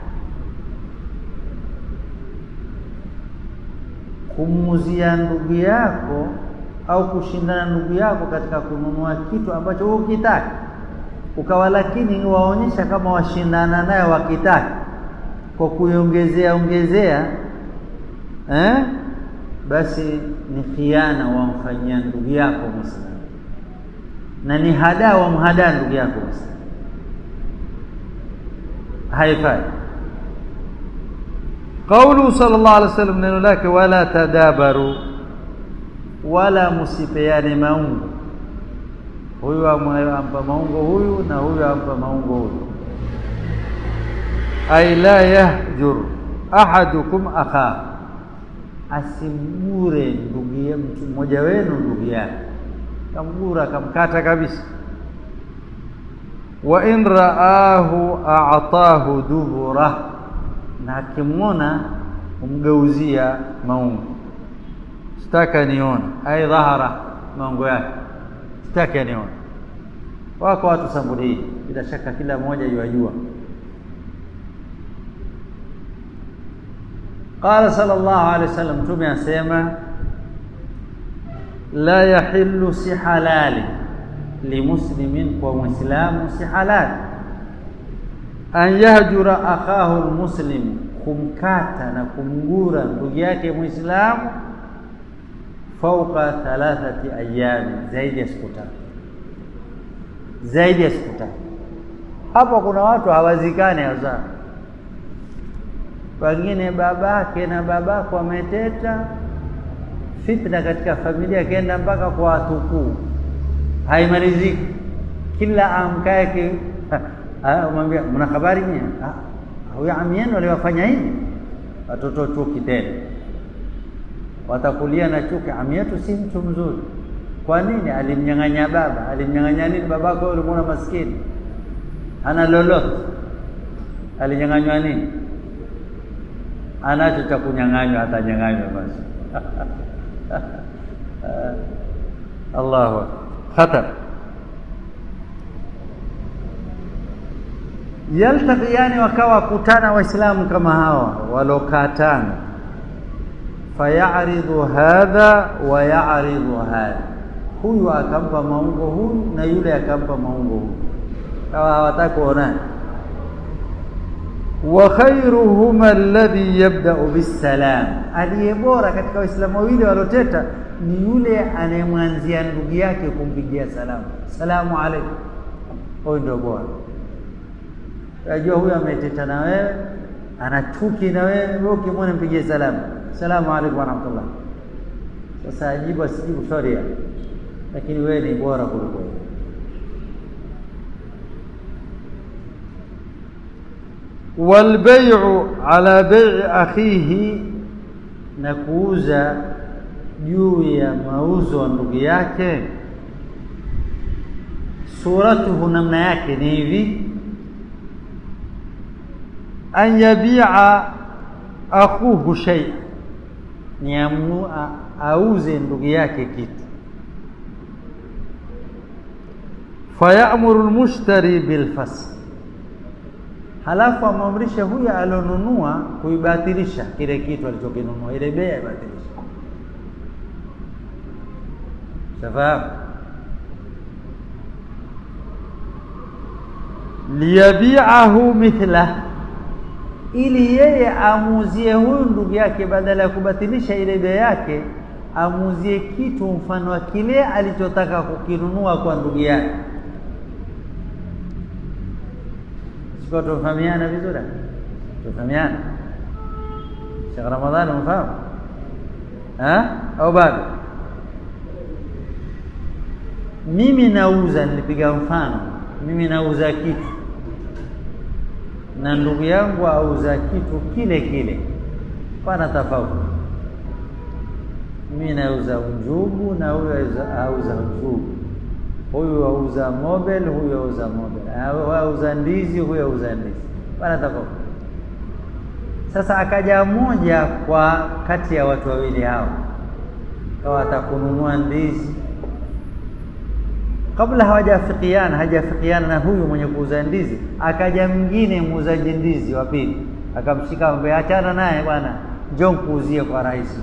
Kumuzia ndugu yako au kushindana ndugu yako katika kununua kitu ambacho wewe ukitaka, ukawa lakini waonyesha kama washindana naye wakitaka kwa kuiongezea ongezea, eh, basi ni khiana wamfanyia ndugu yako Muislamu. na ni hadaa wa mhadaa ndugu yako basi haifai qaulu sallallahu alaihi wasallam neno lake wala tadabaru wala msipeane maungo huyu ampa maungo huyu na huyu ampa maungo huyu ay la yahjur ahadukum akha asimgure ndugu ya mtu mmoja wenu ndugu yake kamgura kamkata kabisa wa in raahu a'tahu dubura na akimwona umgeuzia maungo sitaka nione ai dhahara maungo yake sitaki nione wako watu sambuli hii bila shaka kila mmoja yuajua qala sallallahu alaihi wasallam mtume asema la yahillu si halali limuslimin kwa muislamu si halali an yahjura akhahu almuslim kumkata na kumgura ndugu yake muislamu fauqa thalathati ayami zaidi ya siku tatu zaidi ya siku tatu hapo kuna watu hawazikani hasa wengine babake na babako wameteta fitna katika familia kenda mpaka kwa watukuu haimaliziki kila amkae umwambia mna habari nyie huyo ami yenu aliwafanya hivi watoto chuki tena watakulia na chuki ami yetu si mtu mzuri kwa nini alimnyang'anya baba alimnyang'anya nini babako ulimuona maskini ana lolote alinyang'anywa nini anacho cha kunyang'anywa atanyang'anywa basi Allahu khatar yaltaqiyani wakawa kutana waislamu kama hawa walokatana fayaridhu hadha wa yaridhu hadha huyu akampa maungo huyu na yule akampa maungo huyu kawa hawataka kuonana wa khairuhuma alladhi yabda'u bisalam aliye bora katika waislamu wawili waloteta ni yule anayemwanzia ndugu yake kumpigia salamu salamu alaykum huyo ndio bora unajua huyu ameteta na wewe ana chuki na wewe wewe ukimwona mpigie salamu salamu alaykum wa rahmatullah sasa ajibu asijibu sorry lakini wewe ni bora kuliko yeye والبيع على بيع أخيه na kuuza juu ya mauzo wa ndugu yake suratuhu namna yake ni hivi an yabia akhuhu shay ni amu, auze ndugu yake kitu fayamuru almushtari bilfasl halafu amwamrishe huyo alionunua kuibatilisha kile kitu alichokinunua, ile bei aibatilisha. Shafahamu? liyabiahu mithlah, ili yeye amuuzie huyu ndugu yake, badala ya kubatilisha ile bei yake, amuuzie kitu mfano wa kile alichotaka kukinunua kwa ndugu yake. sikuwa tumefahamiana vizuri tumefahamiana Sheikh Ramadhani umefahamu au bado mimi nauza nilipiga mfano mimi nauza kitu na ndugu yangu auza kitu kile kile pana tofauti mimi nauza njugu na huyo auza njugu huyu auza mobile, huyu auza mobile, auza ndizi, huyu auza ndizi, bana tofauti. Sasa akaja mmoja kwa kati ya watu wawili hao, kawa atakununua ndizi kabla hawajafikiana hajafikiana na huyu mwenye kuuza ndizi, akaja mwingine muuzaji ndizi wa pili, akamshika ambaye, achana naye bwana, njoo nikuuzie kwa rahisi.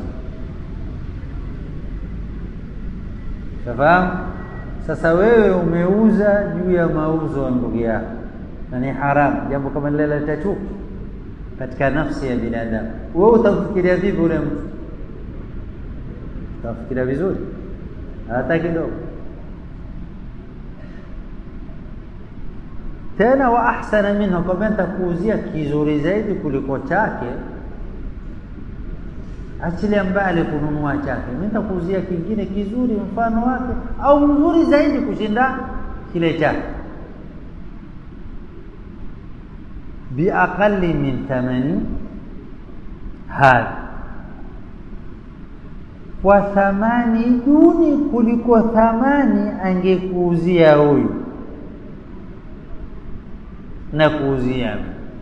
Shafahamu? Sasa wewe umeuza juu ya mauzo ya ndugu yako, na ni haramu. Jambo kama lile laleta chuki katika nafsi ya binadamu. Wewe utamfikiria vipi ule mtu? Utamfikiria vizuri hata kidogo? tena wa ahsana minhu, kwamba nitakuuzia kizuri zaidi kuliko chake. Achilia mbali kununua chake, mimi nitakuuzia kingine kizuri mfano wake au mzuri zaidi kushinda kile chake, biaqali min thamani hadha, kwa thamani duni kuliko thamani angekuuzia huyu na kuuzia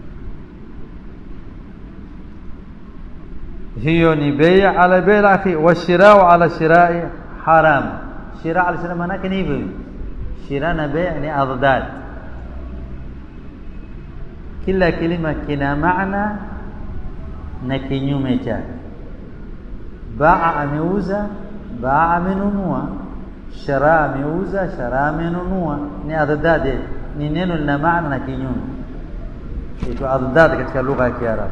hiyo ni bei ala bei akhi wa shirau ala shirai haram shira ala shira maanake ni hivyo shira na bei ni adad kila kilima kina maana na kinyume chake baa ameuza baa amenunua shara ameuza shara amenunua ni adad ni neno lina maana na kinyume itwa adad katika lugha ya Kiarabu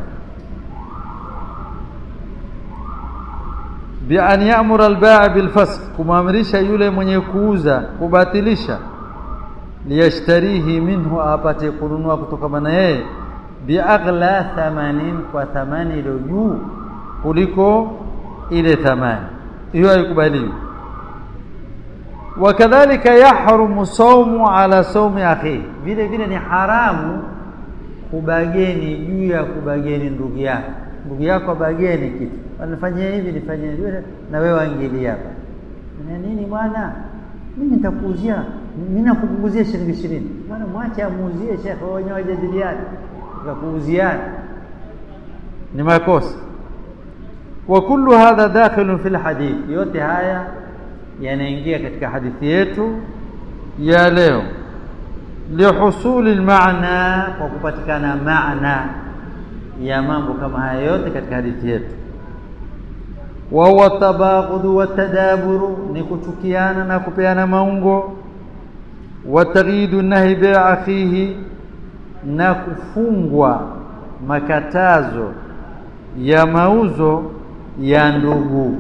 bi an ya'mura al-bai' bil fasq kumamrisha yule mwenye kuuza kubatilisha liyashtarihi minhu apate kununua kutoka na yeye bi aghla thamanin kwa thamani iliyo juu kuliko ile thamani hiyo haikubaliwi wakadhalika yahrumu saumu ala saumi akhi vile vile ni haramu kubageni juu ya kubageni ndugu yako ndugu yako abageni kitu wanafanyia hivi nifanyie hivi na wewe waingilia hapa na nini bwana mimi nitakuuzia mimi nakupunguzia shilingi ishirini bwana mwache amuuzie shekhe wenyewe wajadiliane tukakuuziana ni makosa wa kullu hadha dakhilun fil hadith yote haya yanaingia katika hadithi yetu ya leo lihusuli almaana kwa kupatikana maana ya mambo kama haya yote katika hadithi yetu wa huwa tabaghudhu wa tadaburu ni kuchukiana na kupeana maungo wa taghidu nahi bi akhihi na kufungwa makatazo ya mauzo ya ndugu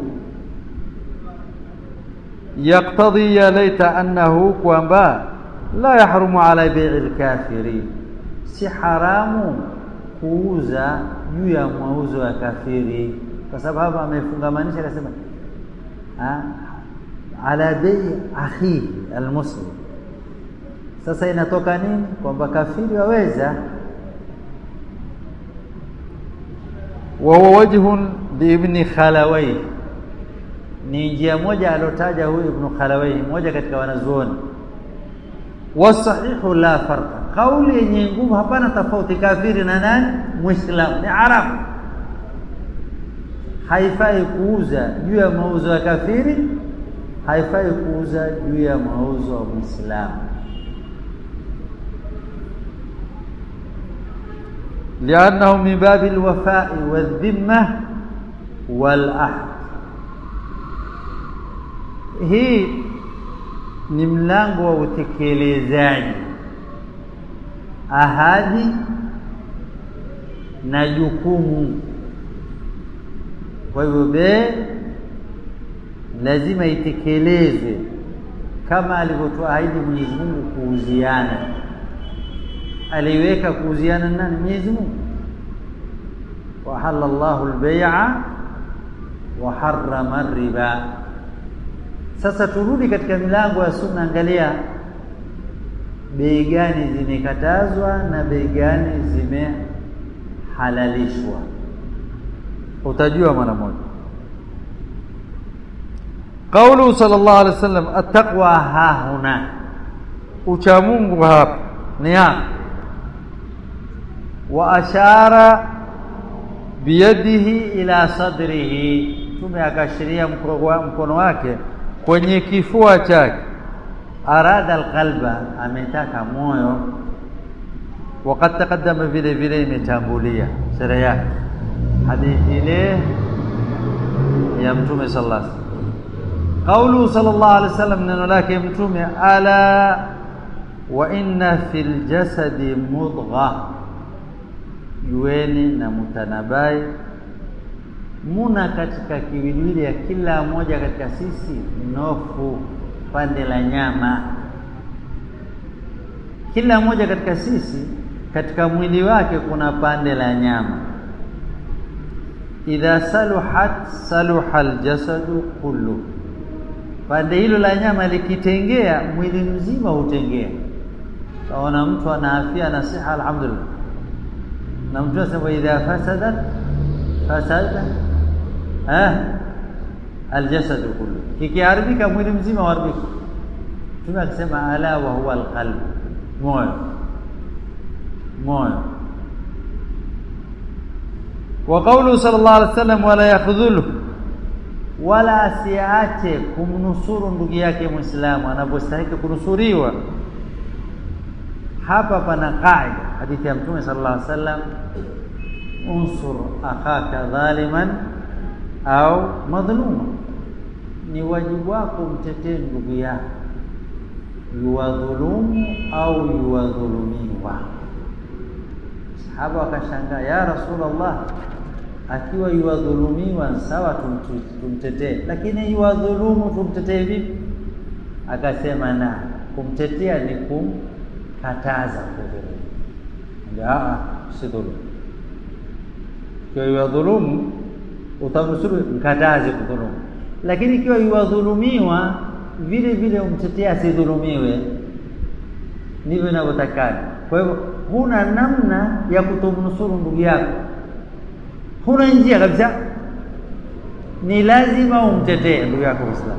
yaktadhi ya laita annahu kwamba la yahrumu ala bai'i al-kafiri si haramu kuuza juu ya mauzo ya kafiri kwa sababu hapa amefungamanisha akasema ala bei akhihi almuslim sasa inatoka nini kwamba kafiri waweza wa huwa wajhun liibni khalawai ni njia moja alotaja huyu ibn khalawai moja katika wanazuoni wasahihu la farqa kauli yenye nguvu hapana tofauti kafiri na nani muislamu ni arabu haifai kuuza juu ya mauzo ya kafiri haifai kuuza juu ya mauzo ya muislamu لأنه من باب الوفاء والذمة والعهد hii ni mlango wa utekelezaji ahadi na jukumu kwa hivyo be lazima itekelezwe kama alivyotuahidi Mwenyezi Mungu kuuziana aliweka kuuziana nani Mwenyezi Mungu wa halallahu al-bai'a wa harrama riba sasa turudi katika milango ya sunna angalia bei gani zimekatazwa na bei gani zimehalalishwa utajua mara moja قوله صلى الله عليه وسلم التقوى ها هنا ucha Mungu hapa ni hapa wa ashara biyadihi ila sadrihi tume akashiria mkono wake kwenye kifua chake arada alqalba ametaka moyo وقد تقدم vile vile imetangulia sura yake hadithi ile ya mtume sallallahu alaihi wasallam قوله صلى الله عليه وسلم neno lake mtume ala wa inna fil jasadi mudgha jueni na mutanabai muna katika kiwiliwili ya kila moja katika sisi nofu pande la nyama kila mmoja katika sisi katika mwili wake kuna pande la nyama idha saluhat saluha aljasadu kullu pande hilo la nyama likitengea mwili mzima hutengea taona mtu ana afya na siha alhamdulillah na mtu anasema idha fasadat fasada eh aljasad kullu kikiharibika mwili mzima huharibika Mtume akisema ala wa huwa alqalb moyo moyo wa qawlu sallallahu alaihi wasallam wala yakhdhulu wala asiache kumnusuru ndugu yake Muislamu anapostahili kunusuriwa hapa pana qaida hadithi ya Mtume sallallahu alaihi wasallam unsur akhaka dhaliman au madhluma ni wajibu wako mtetee ndugu yako yuwadhulumu au yuwadhulumiwa sahaba wakashangaa ya rasulullah akiwa yuwadhulumiwa sawa tumtetee lakini yuwadhulumu tumtetee vipi akasema na kumtetea ni kumkataza kudhulumu ndio si dhulumu ikiwa yuwadhulumu utamnusuru mkataze kudhulumu lakini ikiwa yuwadhulumiwa vile vile umtetea asidhulumiwe ndivyo inavyotakana kwa hivyo huna namna ya kutomnusuru ndugu yako huna njia kabisa ni lazima umtetee ndugu yako Muislamu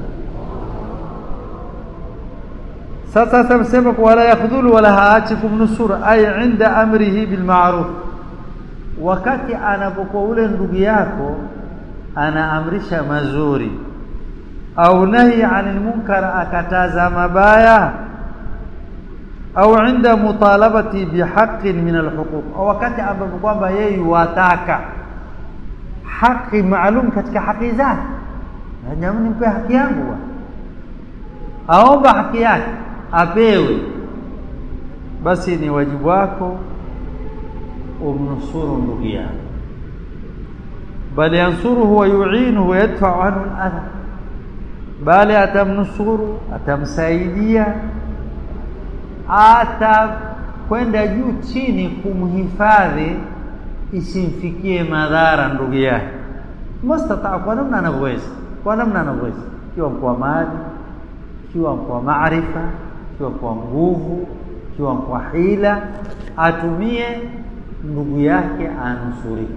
sasa tamsema kwa wala yakhdhulu wala haachi kumnusura ay inda amrihi bil ma'ruf wakati anapokuwa ule ndugu yako anaamrisha mazuri au nahi anil munkar akataza mabaya au inda mutalabati bihaqqin min alhuquq au wakati ambapo kwamba yeye wataka haki maalum katika haki zake jamani nipe haki yangu aomba haki yake apewe basi ni wajibu wako umnusuru ndugu yako bal yansuruhu wa yu'inuhu wa yadfa'u anhu al-adha bali atamnusuru atamsaidia atakwenda juu chini kumhifadhi isimfikie madhara ndugu yake mustataa kwa namna anavyoweza kwa namna anavyoweza ikiwa kwa mali ikiwa kwa maarifa ikiwa kwa nguvu ikiwa kwa hila atumie ndugu yake anusurike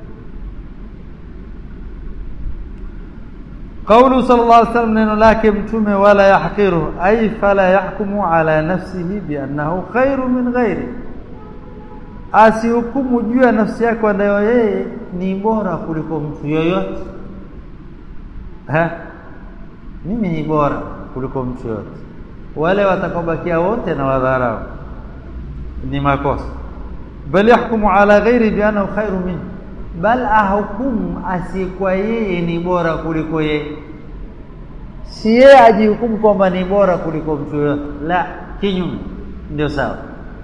قوله صلى الله عليه وسلم neno lake mtume wala yahqiru ay fala yahkumu ala nafsihi biannahu khairu min ghairi asihukumu juu ya nafsi yake ndio yeye ni bora kuliko mtu yoyote ha mimi ni bora kuliko mtu yoyote wale watakaobakia wote na wadharau ni makosa bal yahkumu ala ghairi biannahu khairu minhu bal ahukumu asiyekuwa yeye ni bora kuliko yeye si yeye ajihukumu kwamba ni bora kuliko mtu yoyote la kinyume ndio sawa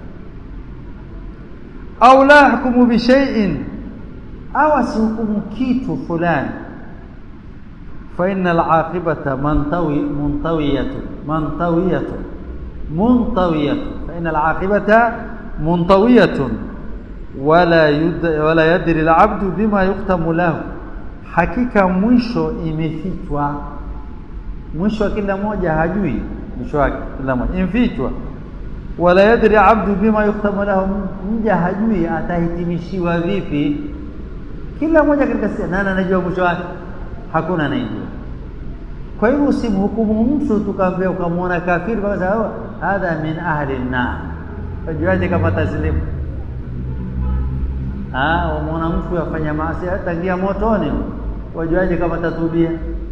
au la hukumu bi shay'in au asihukumu kitu fulani fa innal aqibata mantawi muntawiyatun muntawiyatun muntawiyatun fa innal aqibata muntawiyatun wala yud, wala yadri alabdu bima yuktamu lahu hakika mwisho imefichwa mwisho wa kila mmoja hajui mwisho wake kila mmoja imefichwa wala yadri abdu bima yuktamu lahu mja hajui atahitimishiwa vipi kila mmoja katika sisi nani anajua mwisho wake hakuna anayejua kwa hivyo usimhukumu mtu tukaambia ukamwona kafiri kwa sababu hadha min ahli an-nar wajuaje kama taslimu ah umeona mtu afanya maasi tangia motoni wajuaje kama tatubia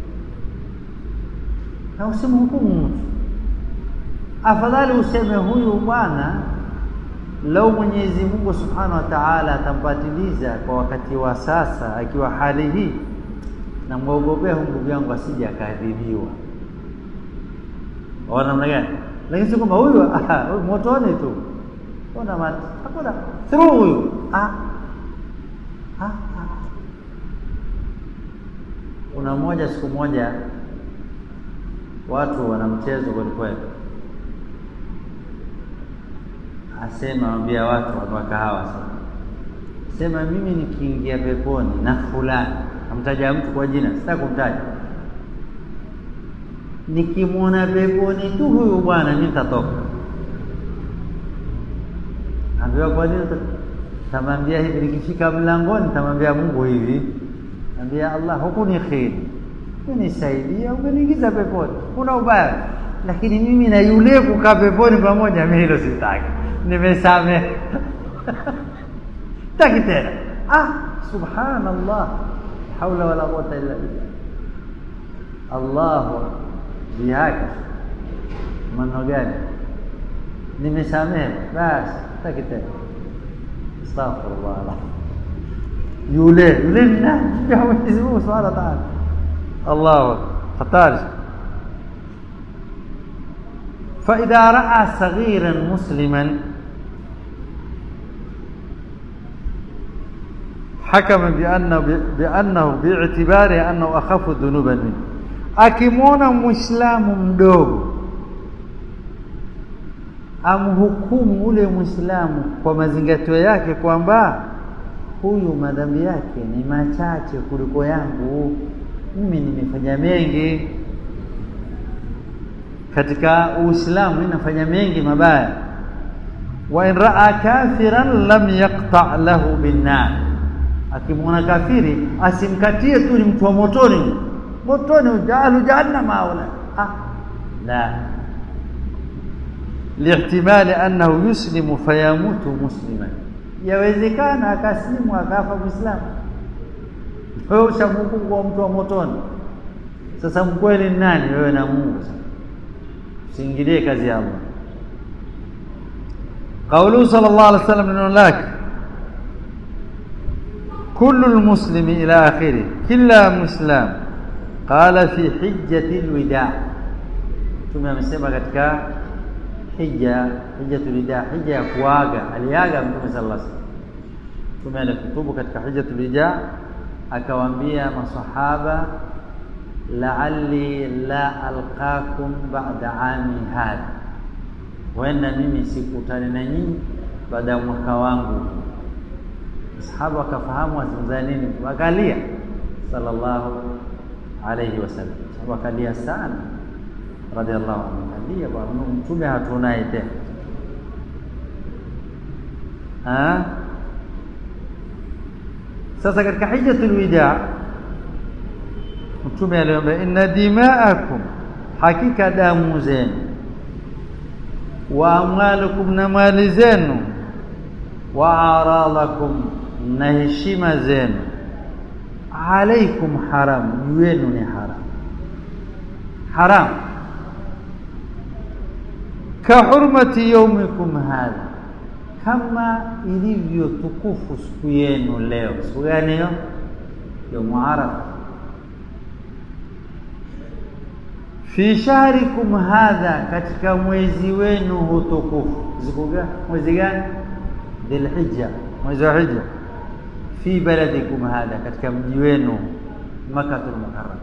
na usimhukumu mtu afadhali useme huyu bwana lau Mwenyezi Mungu Subhanahu wa Ta'ala atampatiliza kwa wakati wa sasa akiwa hali hii na muogopea ndugu yangu asije akadhibiwa ona namna gani lakini si kwamba huyu huyu motoni tu ona mati hakuna through huyu ah kuna mmoja siku moja watu wana mchezo kweli kweli asema ambia watu wa kahawa sasa sema mimi nikiingia peponi na fulani amtaja mtu kwa jina sitaki kumtaja nikimwona peponi tu huyu bwana nitatoka ambiwa kwa nini tamwambia hivi nikifika mlangoni tamwambia Mungu hivi ambia Allah huku ni kheri unisaidia umeniingiza peponi kuna ubaya lakini mimi na yule kukaa peponi pamoja mimi hilo sitaki nimesamehe taki tena ah subhanallah haula wala quwwata illa billah Allah bihaki maneno gani nimesamehe basi taki tena astaghfirullah yule yule nani ya Mwenyezi Mungu Subhanahu wa Ta'ala الله hatari فإذا رأى صغيرا مسلما حكم بأنه بأنه باعتباره أنه أخف ذنوبا منه akimwona muislamu mdogo amhukumu ule muislamu kwa mazingatio yake kwamba huyu madhambi yake ni machache kuliko yangu mimi nimefanya mengi katika uislamu mimi nafanya mengi mabaya wa in raa kafiran lam yaqta lahu binnar akimwona kafiri asimkatie tu ni mtu wa motoni motoni ujalu jahannama aula ah la lihtimali annahu yuslimu fayamutu musliman yawezekana akaslimu akafa muislamu wewe ushamuku kwa mtu wa motoni sasa mkweli ni nani wewe na Mungu sasa usiingilie kazi ya Allah قوله صلى الله عليه وسلم انه لك كل المسلم الى اخره كلا مسلم قال في حجة الوداع ثم amesema katika hija hijjatul wida hija ya kuaga aliaga mtume sallallahu alaihi wasallam mtume alikutubu katika hijjatul wida akawaambia masahaba la'alli la alqakum ba'da ami hadha wenda mimi sikutane na nyinyi baada ya mwaka wangu masahaba wakafahamu azungumza nini wakalia sallallahu alayhi wasallam sababu akalia sana radhiallahu anhu alia bwana mtume hatunaye tena ah sasa katika hijjatul wida mtume aliomba inna dima'akum hakika damu zenu wa amwalukum na mali zenu wa aradakum na heshima zenu alaikum haram juu yenu ni haram haram ka hurmati yaumikum hadha kama ilivyo tukufu siku yenu leo siku gani hiyo yaumu arafa fi shahrikum hadha katika mwezi wenu hutukufu siku gani mwezi gani dhilhijja mwezi wa hija fi baladikum hadha katika mji wenu makatul mukarram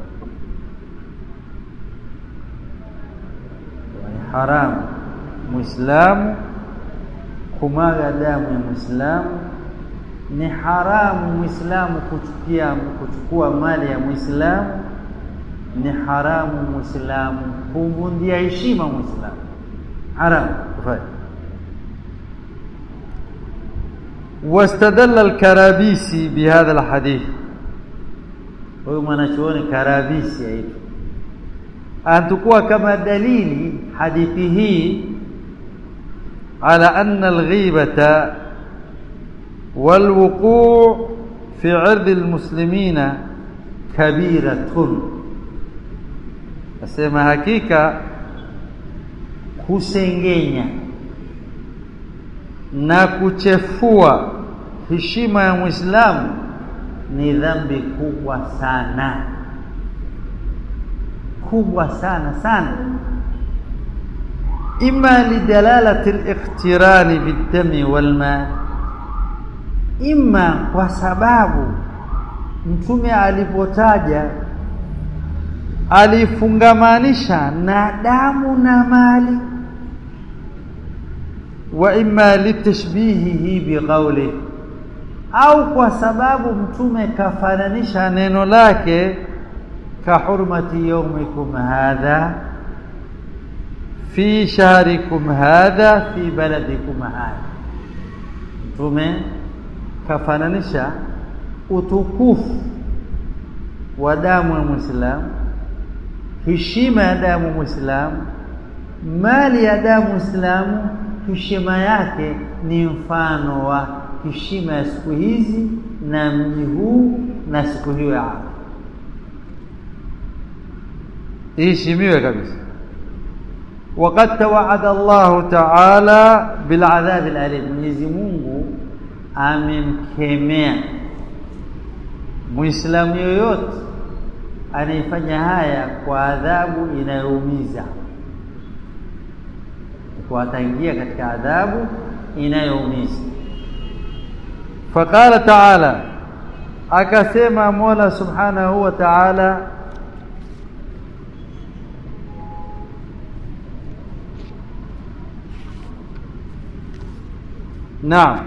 ni haramu muislamu kumwaga damu ya muislamu ni haramu muislamu kuchukia kuchukua mali ya muislamu ni haramu muislamu kumvundia heshima muislamu haramu kufanya واستدل الكرابيسي بهذا الحديث huyu mwanachuoni karabisi aitwa antukua kama dalili hadithi hii ala anna alghibata والوقوع في عرض المسلمين كبيرة asema hakika kusengenya na kuchefua heshima ya Muislamu ni dhambi kubwa sana kubwa sana sana ima lidalalati al-iqtirani bid-dami wal-ma ima kwa sababu mtume alipotaja alifungamanisha na damu na mali wa imma litashbihihi biqawli au kwa sababu mtume kafananisha neno lake ka hurmati yawmikum hadha fi shahrikum hadha fi baladikum hadha mtume kafananisha utukufu wa damu ya Muislamu, heshima ya damu Muislamu, mali ya damu Muislamu, heshima yake ni mfano wa heshima ya siku hizi na mji huu na siku hiyo ya Arafa, iheshimiwe kabisa. وقد توعد الله تعالى بالعذاب الأليم Mwenyezi Mungu amemkemea Muislamu yoyote anayefanya haya kwa adhabu inayoumiza, kwa ataingia katika adhabu inayoumiza. Faqala taala, akasema Mola subhanahu wa taala Naam,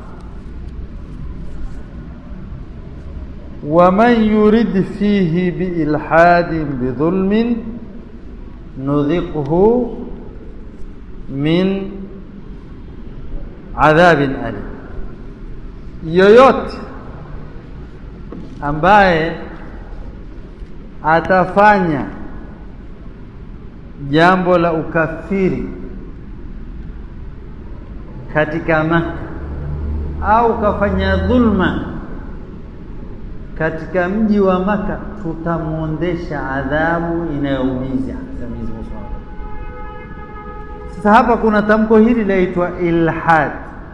ومن يرد فيه بإلحاد بظلم نذقه من عذاب أليم yoyote ambaye atafanya jambo la ukafiri katika Maka au kafanya dhulma katika mji wa Maka tutamwondesha adhabu inayoumiza. Sasa hapa kuna tamko hili laitwa ilhad.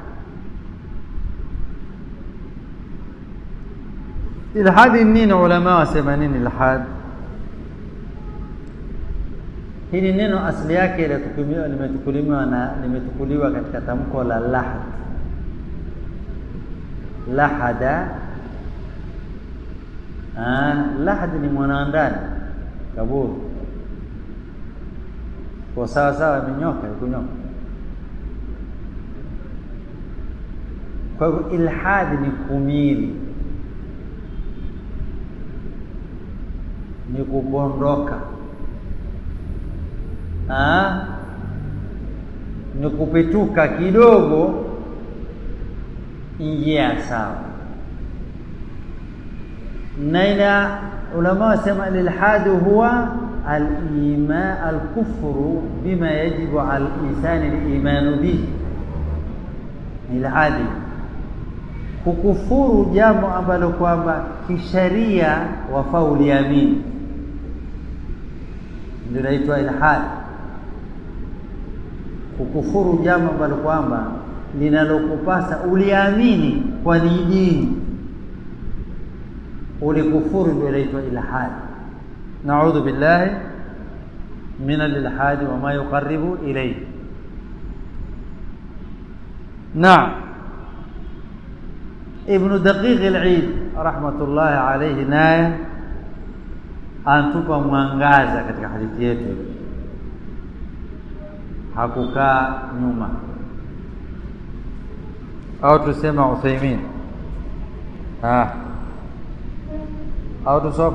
Ilhadi nini? Ulama wasema nini ilhad? Hili neno asili yake limetukuliwa na limetukuliwa katika tamko la lahad. Lahada Ah, lahadi ni mwanandani kaburi kwa sawa sawa, imenyoka ikunyoka. Kwa hivyo ilhadi ni kumili, ni kupondoka, ah, ni kupituka kidogo njia sawa na ila ulama wasema alilhadu huwa alima alkufru bima yajibu ala linsani limanu bihi, ilhadi kukufuru jambo ambalo kwamba kisharia wafaa uliamini, ndio naitwa ilhadi. Kukufuru jambo ambalo kwamba linalokupasa uliamini kwa ni dini ulikufuru ndio inaitwa ilhad. Naudhu billahi min alilhadi wama yuqaribu ilayhi. Naam, Ibnu Daqiq al-Eid rahmatullahi alayhi naye antupa mwangaza katika hadithi yetu, hakukaa nyuma, au tusema Uthaymin ah au tusome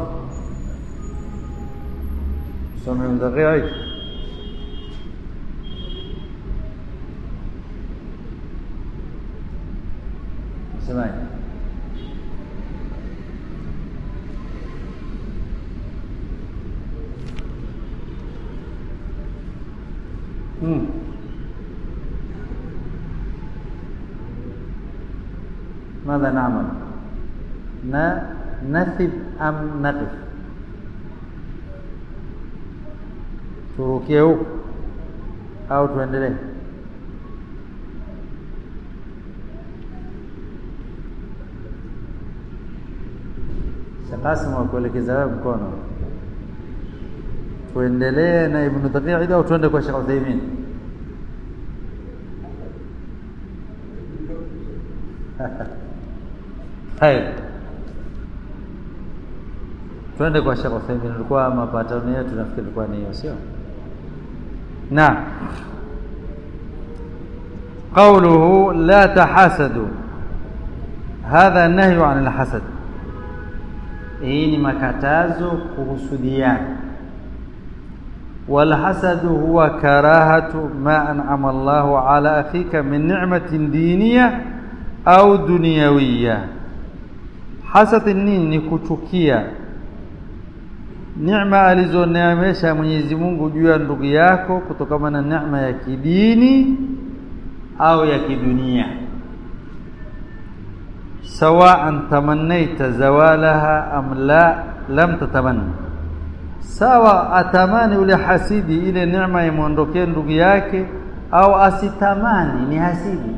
tusome mdaqiq semaje? Hmm. ماذا نعمل؟ nathib am naqif? Turukie huku au tuendelee? Shakasi wakuelekeza wewe mkono, tuendelee na Ibnu Daqiq au tuende kwa Sheikh Uthaymeen? Haya. twende kwa Sheikh Uthaymeen. Ilikuwa mapatano yetu nafikiri ilikuwa ni hiyo, sio? Na قوله لا تحاسدوا هذا نهي عن الحسد hii ni makatazo kuhusudiana walhasadu huwa karahatu ma an'ama Allahu ala akhika min ni'matin diniya au dunyawiya hasad nini ni kuchukia neema alizoneemesha Mwenyezi Mungu juu ya ndugu yako kutokana na neema ya kidini au ya kidunia sawaan tamannaita zawalaha am la lam tatamanna sawa atamani ule hasidi ile neema imwondokee ndugu yake au asitamani ni hasidi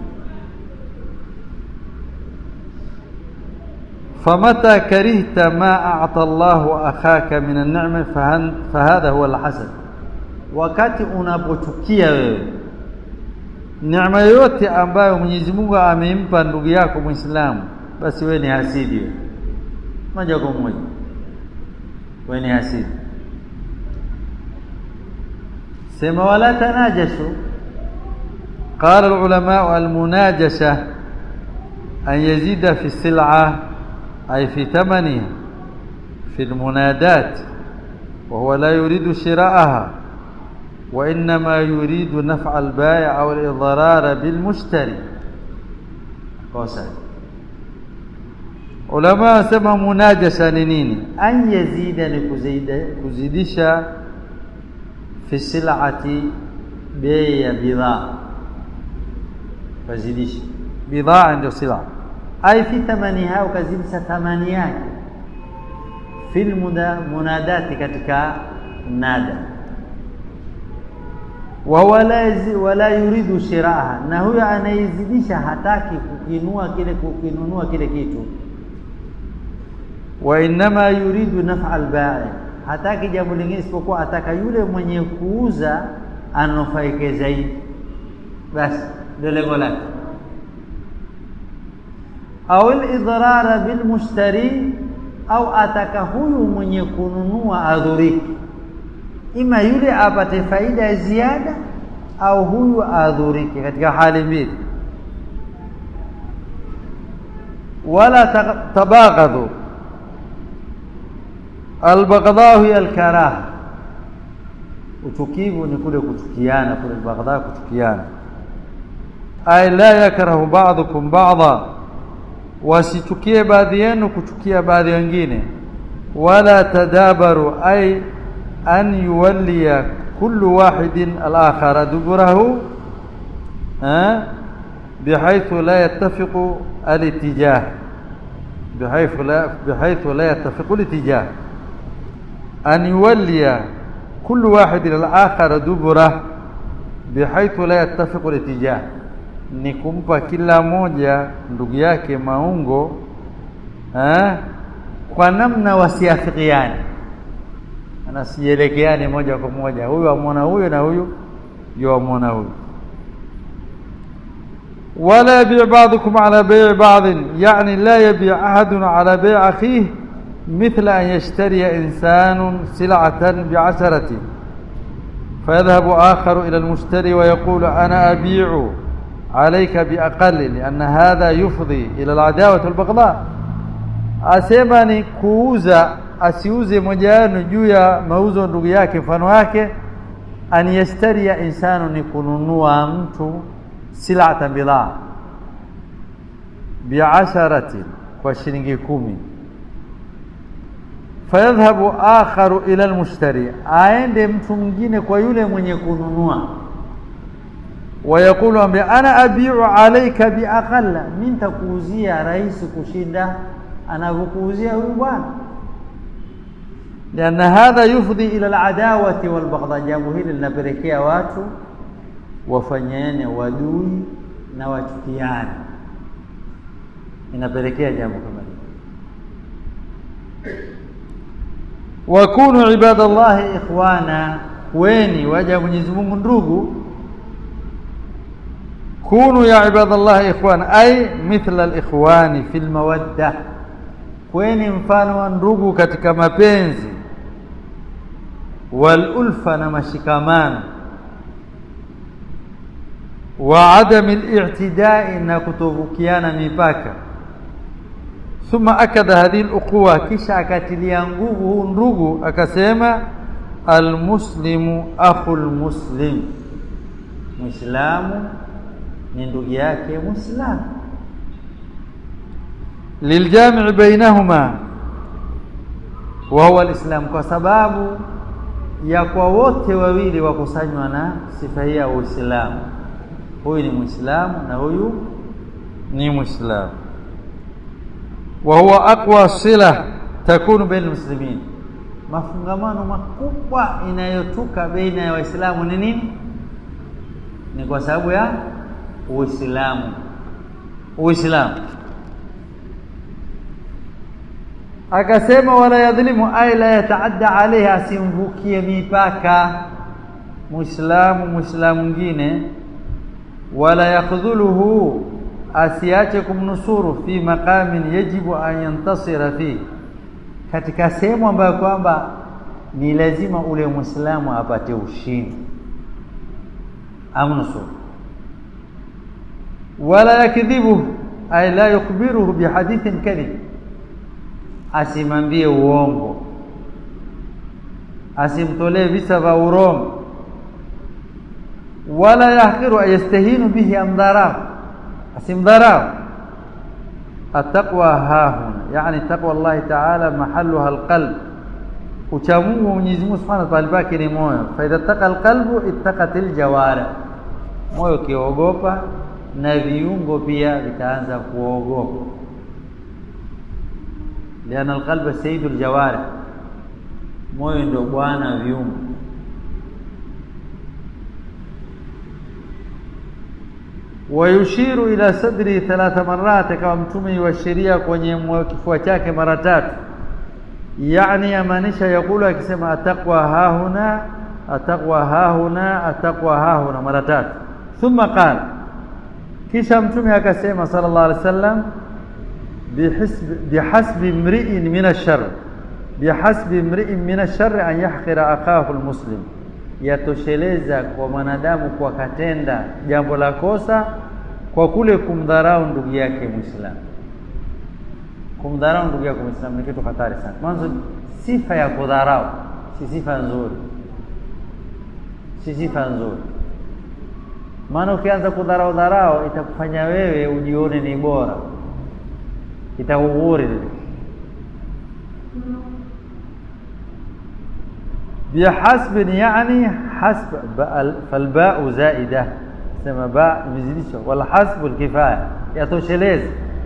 فمتى كرهت ما أعطى الله أخاك من النعمة فهذا هو الحسد wakati unapochukia wewe neema yote ambayo Mwenyezi Mungu amempa ndugu yako Muislamu basi wewe ni hasidi wewe moja kwa moja wewe ni hasidi sema wala tanajashu قال العلماء المناجشة أن يزيد في السلعة أي في ثمنها في المنادات وهو لا يريد شراءها وإنما يريد نفع البائع أو الإضرار بالمشتري قوسا علماء سمى مناجشة نيني أن يزيد لكزيدشا في السلعة بيع بضاعة فزيدش بضاعة عنده سلعة أي في ثمنها وكزيدش ثماني yake في المنادات katika nada wala wala yuridu shiraha na huyo anaizidisha hataki kukinua kile kukinunua kile kitu wa inma yuridu naf'a al-bai hataki jambo lingine isipokuwa ataka yule mwenye kuuza anufaike zaidi basi ndio lengo lake au al-idrara bil mushtari au ataka huyu mwenye kununua adhuriki ima yule apate faida ya ziada au huyu adhurike katika hali mbili wala tabaghadhu albaghdha hiya alkaraha uchukivu ni kule kuchukiana kule albaghdha kuchukiana ay la yakrahu ba'dukum ba'dha wasichukie baadhi yenu kuchukia baadhi wengine wala tadabaru ay أن يولي كل واحد الآخر دبره أه؟ بحيث لا يتفق الاتجاه بحيث لا بحيث لا يتفق الاتجاه أن يولي كل واحد الآخر دبره بحيث لا يتفق الاتجاه ni kumpa kila moja ndugu yake maungo eh, kwa namna wasiafikiane anasielekeane moja kwa moja huyu amwona huyu na huyu yu amwona huyu ولا يبيع بعضكم على بيع بعض يعني لا يبيع أحد على بيع أخيه مثل أن يشتري إنسان سلعة بعشرة فيذهب آخر إلى المشتري ويقول أنا أبيع عليك بأقل لأن هذا يفضي إلى العداوة والبغضاء أسيمني كوزا asiuze moja wenu juu ya mauzo ndugu yake mfano wake an yastaria insanu ni kununua mtu silata bidhaa biasharatin kwa shilingi kumi fayadhhabu akharu ila almushtari aende mtu mwingine kwa yule mwenye kununua wayaqulu ambi ana abiu alayka biaqalla mimi nitakuuzia rahisi kushinda anavyokuuzia huyu bwana لأن هذا يفضي إلى العداوة والبغضاء jambo hili linapelekea watu wafanyane wadui na wachukiane inapelekea jambo kama hili wakunu ibadallahi ikhwana kweni waja Mwenyezi Mungu ndugu kunu ya ibadallahi ikhwana ay mithla alikhwani fil mawadda kweni mfano wa ndugu katika mapenzi walulfa na mashikamano wa adami al-i'tidai na kutovukiana mipaka thumma akada hadhihi al-uquwa kisha akatilia nguvu huu ndugu akasema almuslimu akhul muslim muislamu ni ndugu yake muislamu liljami' bainahuma wa huwa alislam kwa sababu ya kwa wote wawili wakusanywa na sifa hii ya uislamu huyu ni muislamu na huyu ni muislamu wa huwa aqwa sila takunu baina almuslimin mafungamano makubwa inayotuka baina ya waislamu ni nini ni kwa sababu ya uislamu uislamu akasema wala yadhlimu ay la yataadda alayhi asimvukie mipaka muislamu muislamu mwingine wala yakhdhuluhu asiache kumnusuru fi maqamin yajibu an yantasira fi katika sehemu ambayo kwamba ni lazima ule muislamu apate ushindi amnusuru wala yakdhibu ay la yukhbiruhu bihadithin kadhib asimambie uongo asimtolee visa vya urongo wala yahqiru ayastahinu bihi amdharau asimdharau ataqwa hahuna yani taqwa Allah ta'ala mahalluha alqalb uchamungu Mwenyezi Mungu Subhanahu wa ta'ala pake ni moyo fa idha taqa alqalbu ittaqatil jawara moyo kiogopa na viungo pia vitaanza kuogopa liana alqalba sayyidul jawarih moyo ndio bwana viungo wayushiru ila sadri thalatha marrat kama mtume wa sheria kwenye kifua chake mara tatu yani yamaanisha yakulu akisema ataqwa hahuna ataqwa hahuna ataqwa hahuna mara tatu thumma qala kisha mtume akasema sallallahu alaihi wasallam بحسب بحسب امرئ من الشر بحسب امرئ من الشر ان يحقر اخاه المسلم yatosheleza kwa mwanadamu kwa katenda jambo la kosa kwa kule kumdharau ndugu yake muislamu kumdharau ndugu yake muislamu ni kitu hatari sana mwanzo sifa ya kudharau si sifa nzuri si sifa nzuri maana ukianza kudharau dharau itakufanya wewe ujione ni bora itakughuri بحسب يعني حسب فالباء زائدة سما باء مزيدشة والحسب الكفاية يتوشلز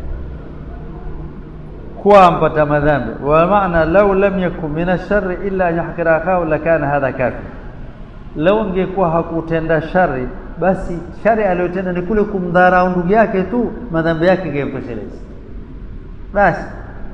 kuwa mpata madhambi wa maana lau lam yakun min ash-sharri illa an yahqira akahu lakana hadha kafi lau ingekuwa hakutenda shari basi shari aliyotenda ni kule kumdharau ndugu yake tu madhambi yake ingemtosheleza basi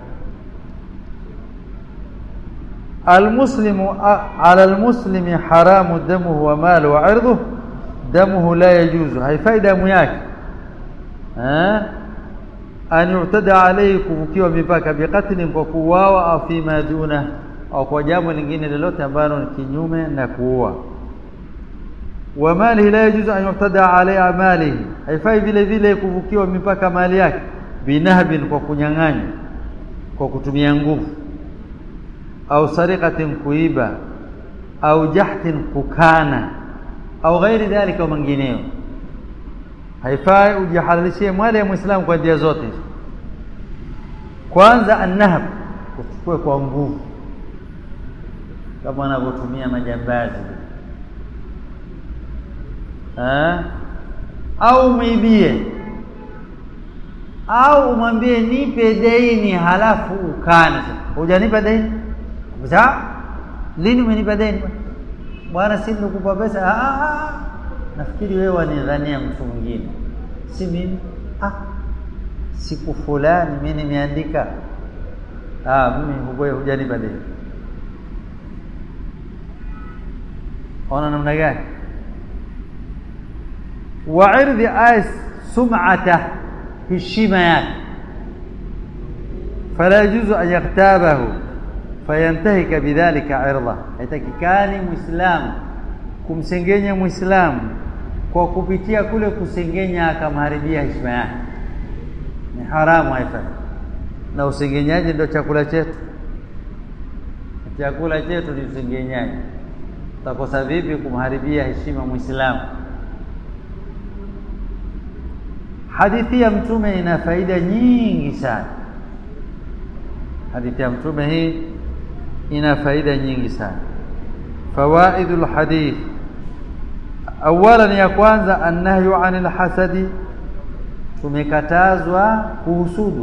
المسلم على المسلم حرام دمه وماله وعرضه دمه لا يجوز هاي فايده مياك ها ان يعتدى عليه kuvukiwa mipaka biqatli kwa kuuawa au fima duna au kwa jambo lingine lolote ambalo ni kinyume na kuua wa mali la yajuzu an yu'tada alayhi malihi haifai vile vile kuvukiwa mipaka mali yake binahbin kwa kunyang'anya kwa kutumia nguvu au sariqatin kuiba au jahtin kukana au ghairi dhalika mengineo haifai ujihalalishie mali ya muislamu kwa njia zote kwanza annahab uchukue kwa nguvu kama wanavyotumia majambazi ha? au mwibie au umwambie nipe deni halafu ukane hujanipa deni Bisa? Lini umenipa deni? Bwana si nikupa pesa. Ah, ah. Nafikiri wewe wanidhania mtu mwingine. Si mimi. Ah. Siku fulani mimi nimeandika. Ah, mimi huboye hujanipa deni. Ona namna gani? Wa irdhi ais sum'ata heshima yake. فلا يجوز أن يغتابه fayantahika bidhalika irda haitakikani muislamu kumsengenya muislamu kwa kupitia kule kusengenya akamharibia heshima yake, ni haramu, haifai. Na usengenyaji ndio chakula chetu, chakula chetu ni usengenyaji. Utakosa vipi kumharibia heshima Muislamu? Hadithi ya Mtume ina faida nyingi sana. Hadithi ya Mtume hii ina faida nyingi sana. Fawaidul hadith, awalan, ya kwanza, annahyu anil hasadi, tumekatazwa kuhusudu.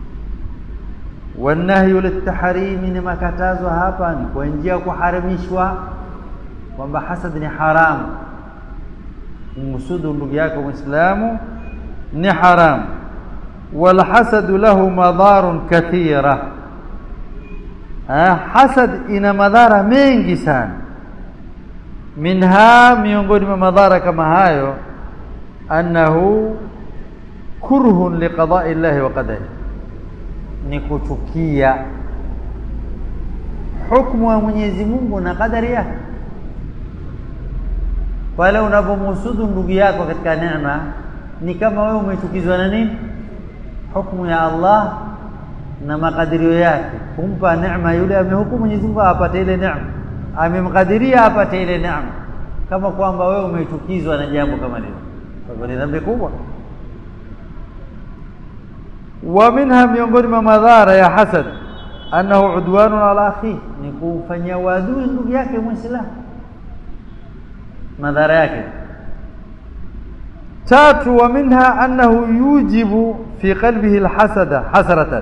Wanahyu litahrimi, ni makatazo hapa ni kwa njia ya kuharamishwa, kwamba hasad ni haramu. Kumhusudu ndugu yako Muislamu ni haramu. Walhasadu lahu madharun kathira, hasad ina madhara mengi sana. Minha, miongoni mwa madhara kama hayo, annahu kurhun liqadai llahi wa qadari, ni kuchukia hukmu ya Mwenyezi Mungu na kadari yake. Pale unapomhusudu ndugu yako katika neema ni kama wewe umechukizwa na nini? Hukumu ya Allah na makadirio yake, kumpa neema yule amehukumu Mwenyezi Mungu apate ile neema, amemkadiria apate ile neema, kama kwamba wewe umechukizwa na jambo kama lile. Kwa hivyo ni dhambi kubwa. Wa minha, miongoni mwa madhara ya hasad, annahu udwanun ala akhihi, ni kumfanyia uadui ndugu yake Muislamu. Madhara yake Tatu, wa minha annahu yujibu fi qalbihi alhasada hasratan,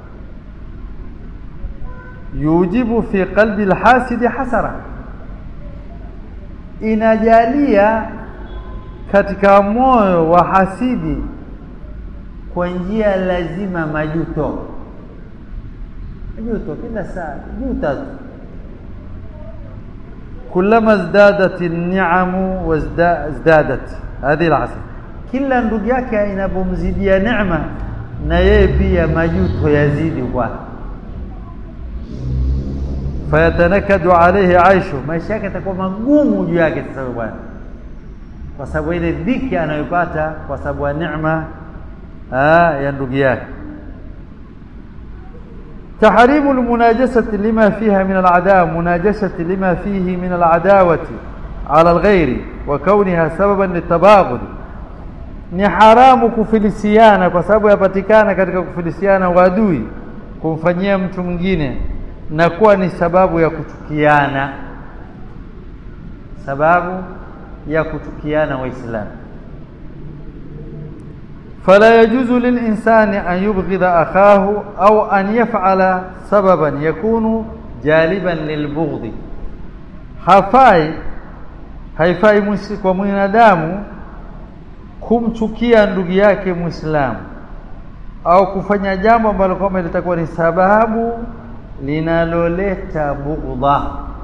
yujibu fi qalbi alhasidi hasara, inajalia katika moyo wa hasidi kwa njia lazima majuto. Majuto kila saa, juta tu. Kullama zdadat an-ni'amu wazdadat hadhihi alhasad kila ndugu yake inapomzidia neema na yeye pia majuto yazidi kwake, fayatanakadu alayhi aishu, maisha yake yatakuwa magumu juu yake. Sasa bwana, kwa sababu ile dhiki anayopata kwa sababu ya neema ya ndugu yake. Tahrimu almunajasati lima fiha min aladawa, munajasati lima fihi min aladawati ala alghairi wa kauniha sababan litabaghudi ni haramu kufilisiana kwa sababu yapatikana katika kufilisiana uadui, kumfanyia mtu mwingine na kuwa ni sababu ya kuchukiana, sababu ya kuchukiana Waislamu. fala yajuzu lilinsani an yubghidha akhahu au an yaf'ala sababan yakunu jaliban lilbughdhi, hafai haifai kwa mwanadamu kumchukia ndugu yake Muislamu au kufanya jambo ambalo kwamba litakuwa ni sababu linaloleta bughdha,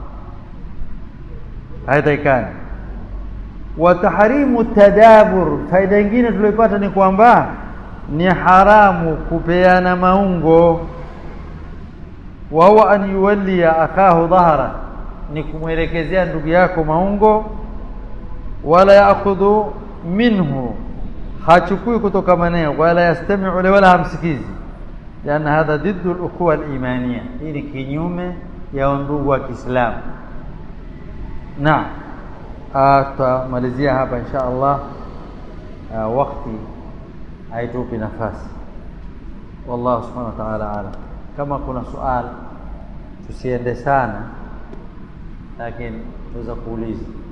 haitakikani. Wa tahrimu tadabur, faida nyingine tuliyopata ni kwamba ni haramu kupeana maungo. Wa huwa an yuwalliya akahu dhahra, ni kumwelekezea ndugu yako maungo. Wala yaakhudhu minhu hachukui kutoka maneno, wala yastamiu le, wala hamsikizi. Lianna hadha diddu al-ukhuwa al-imaniya, hii ni kinyume ya undugu wa Kiislamu. Naam, tutamalizia hapa insha Allah, wakati haitupi nafasi. Wallahu subhanahu wa ta'ala alam. Kama kuna sual tusiende sana, lakini tuweza kuuliza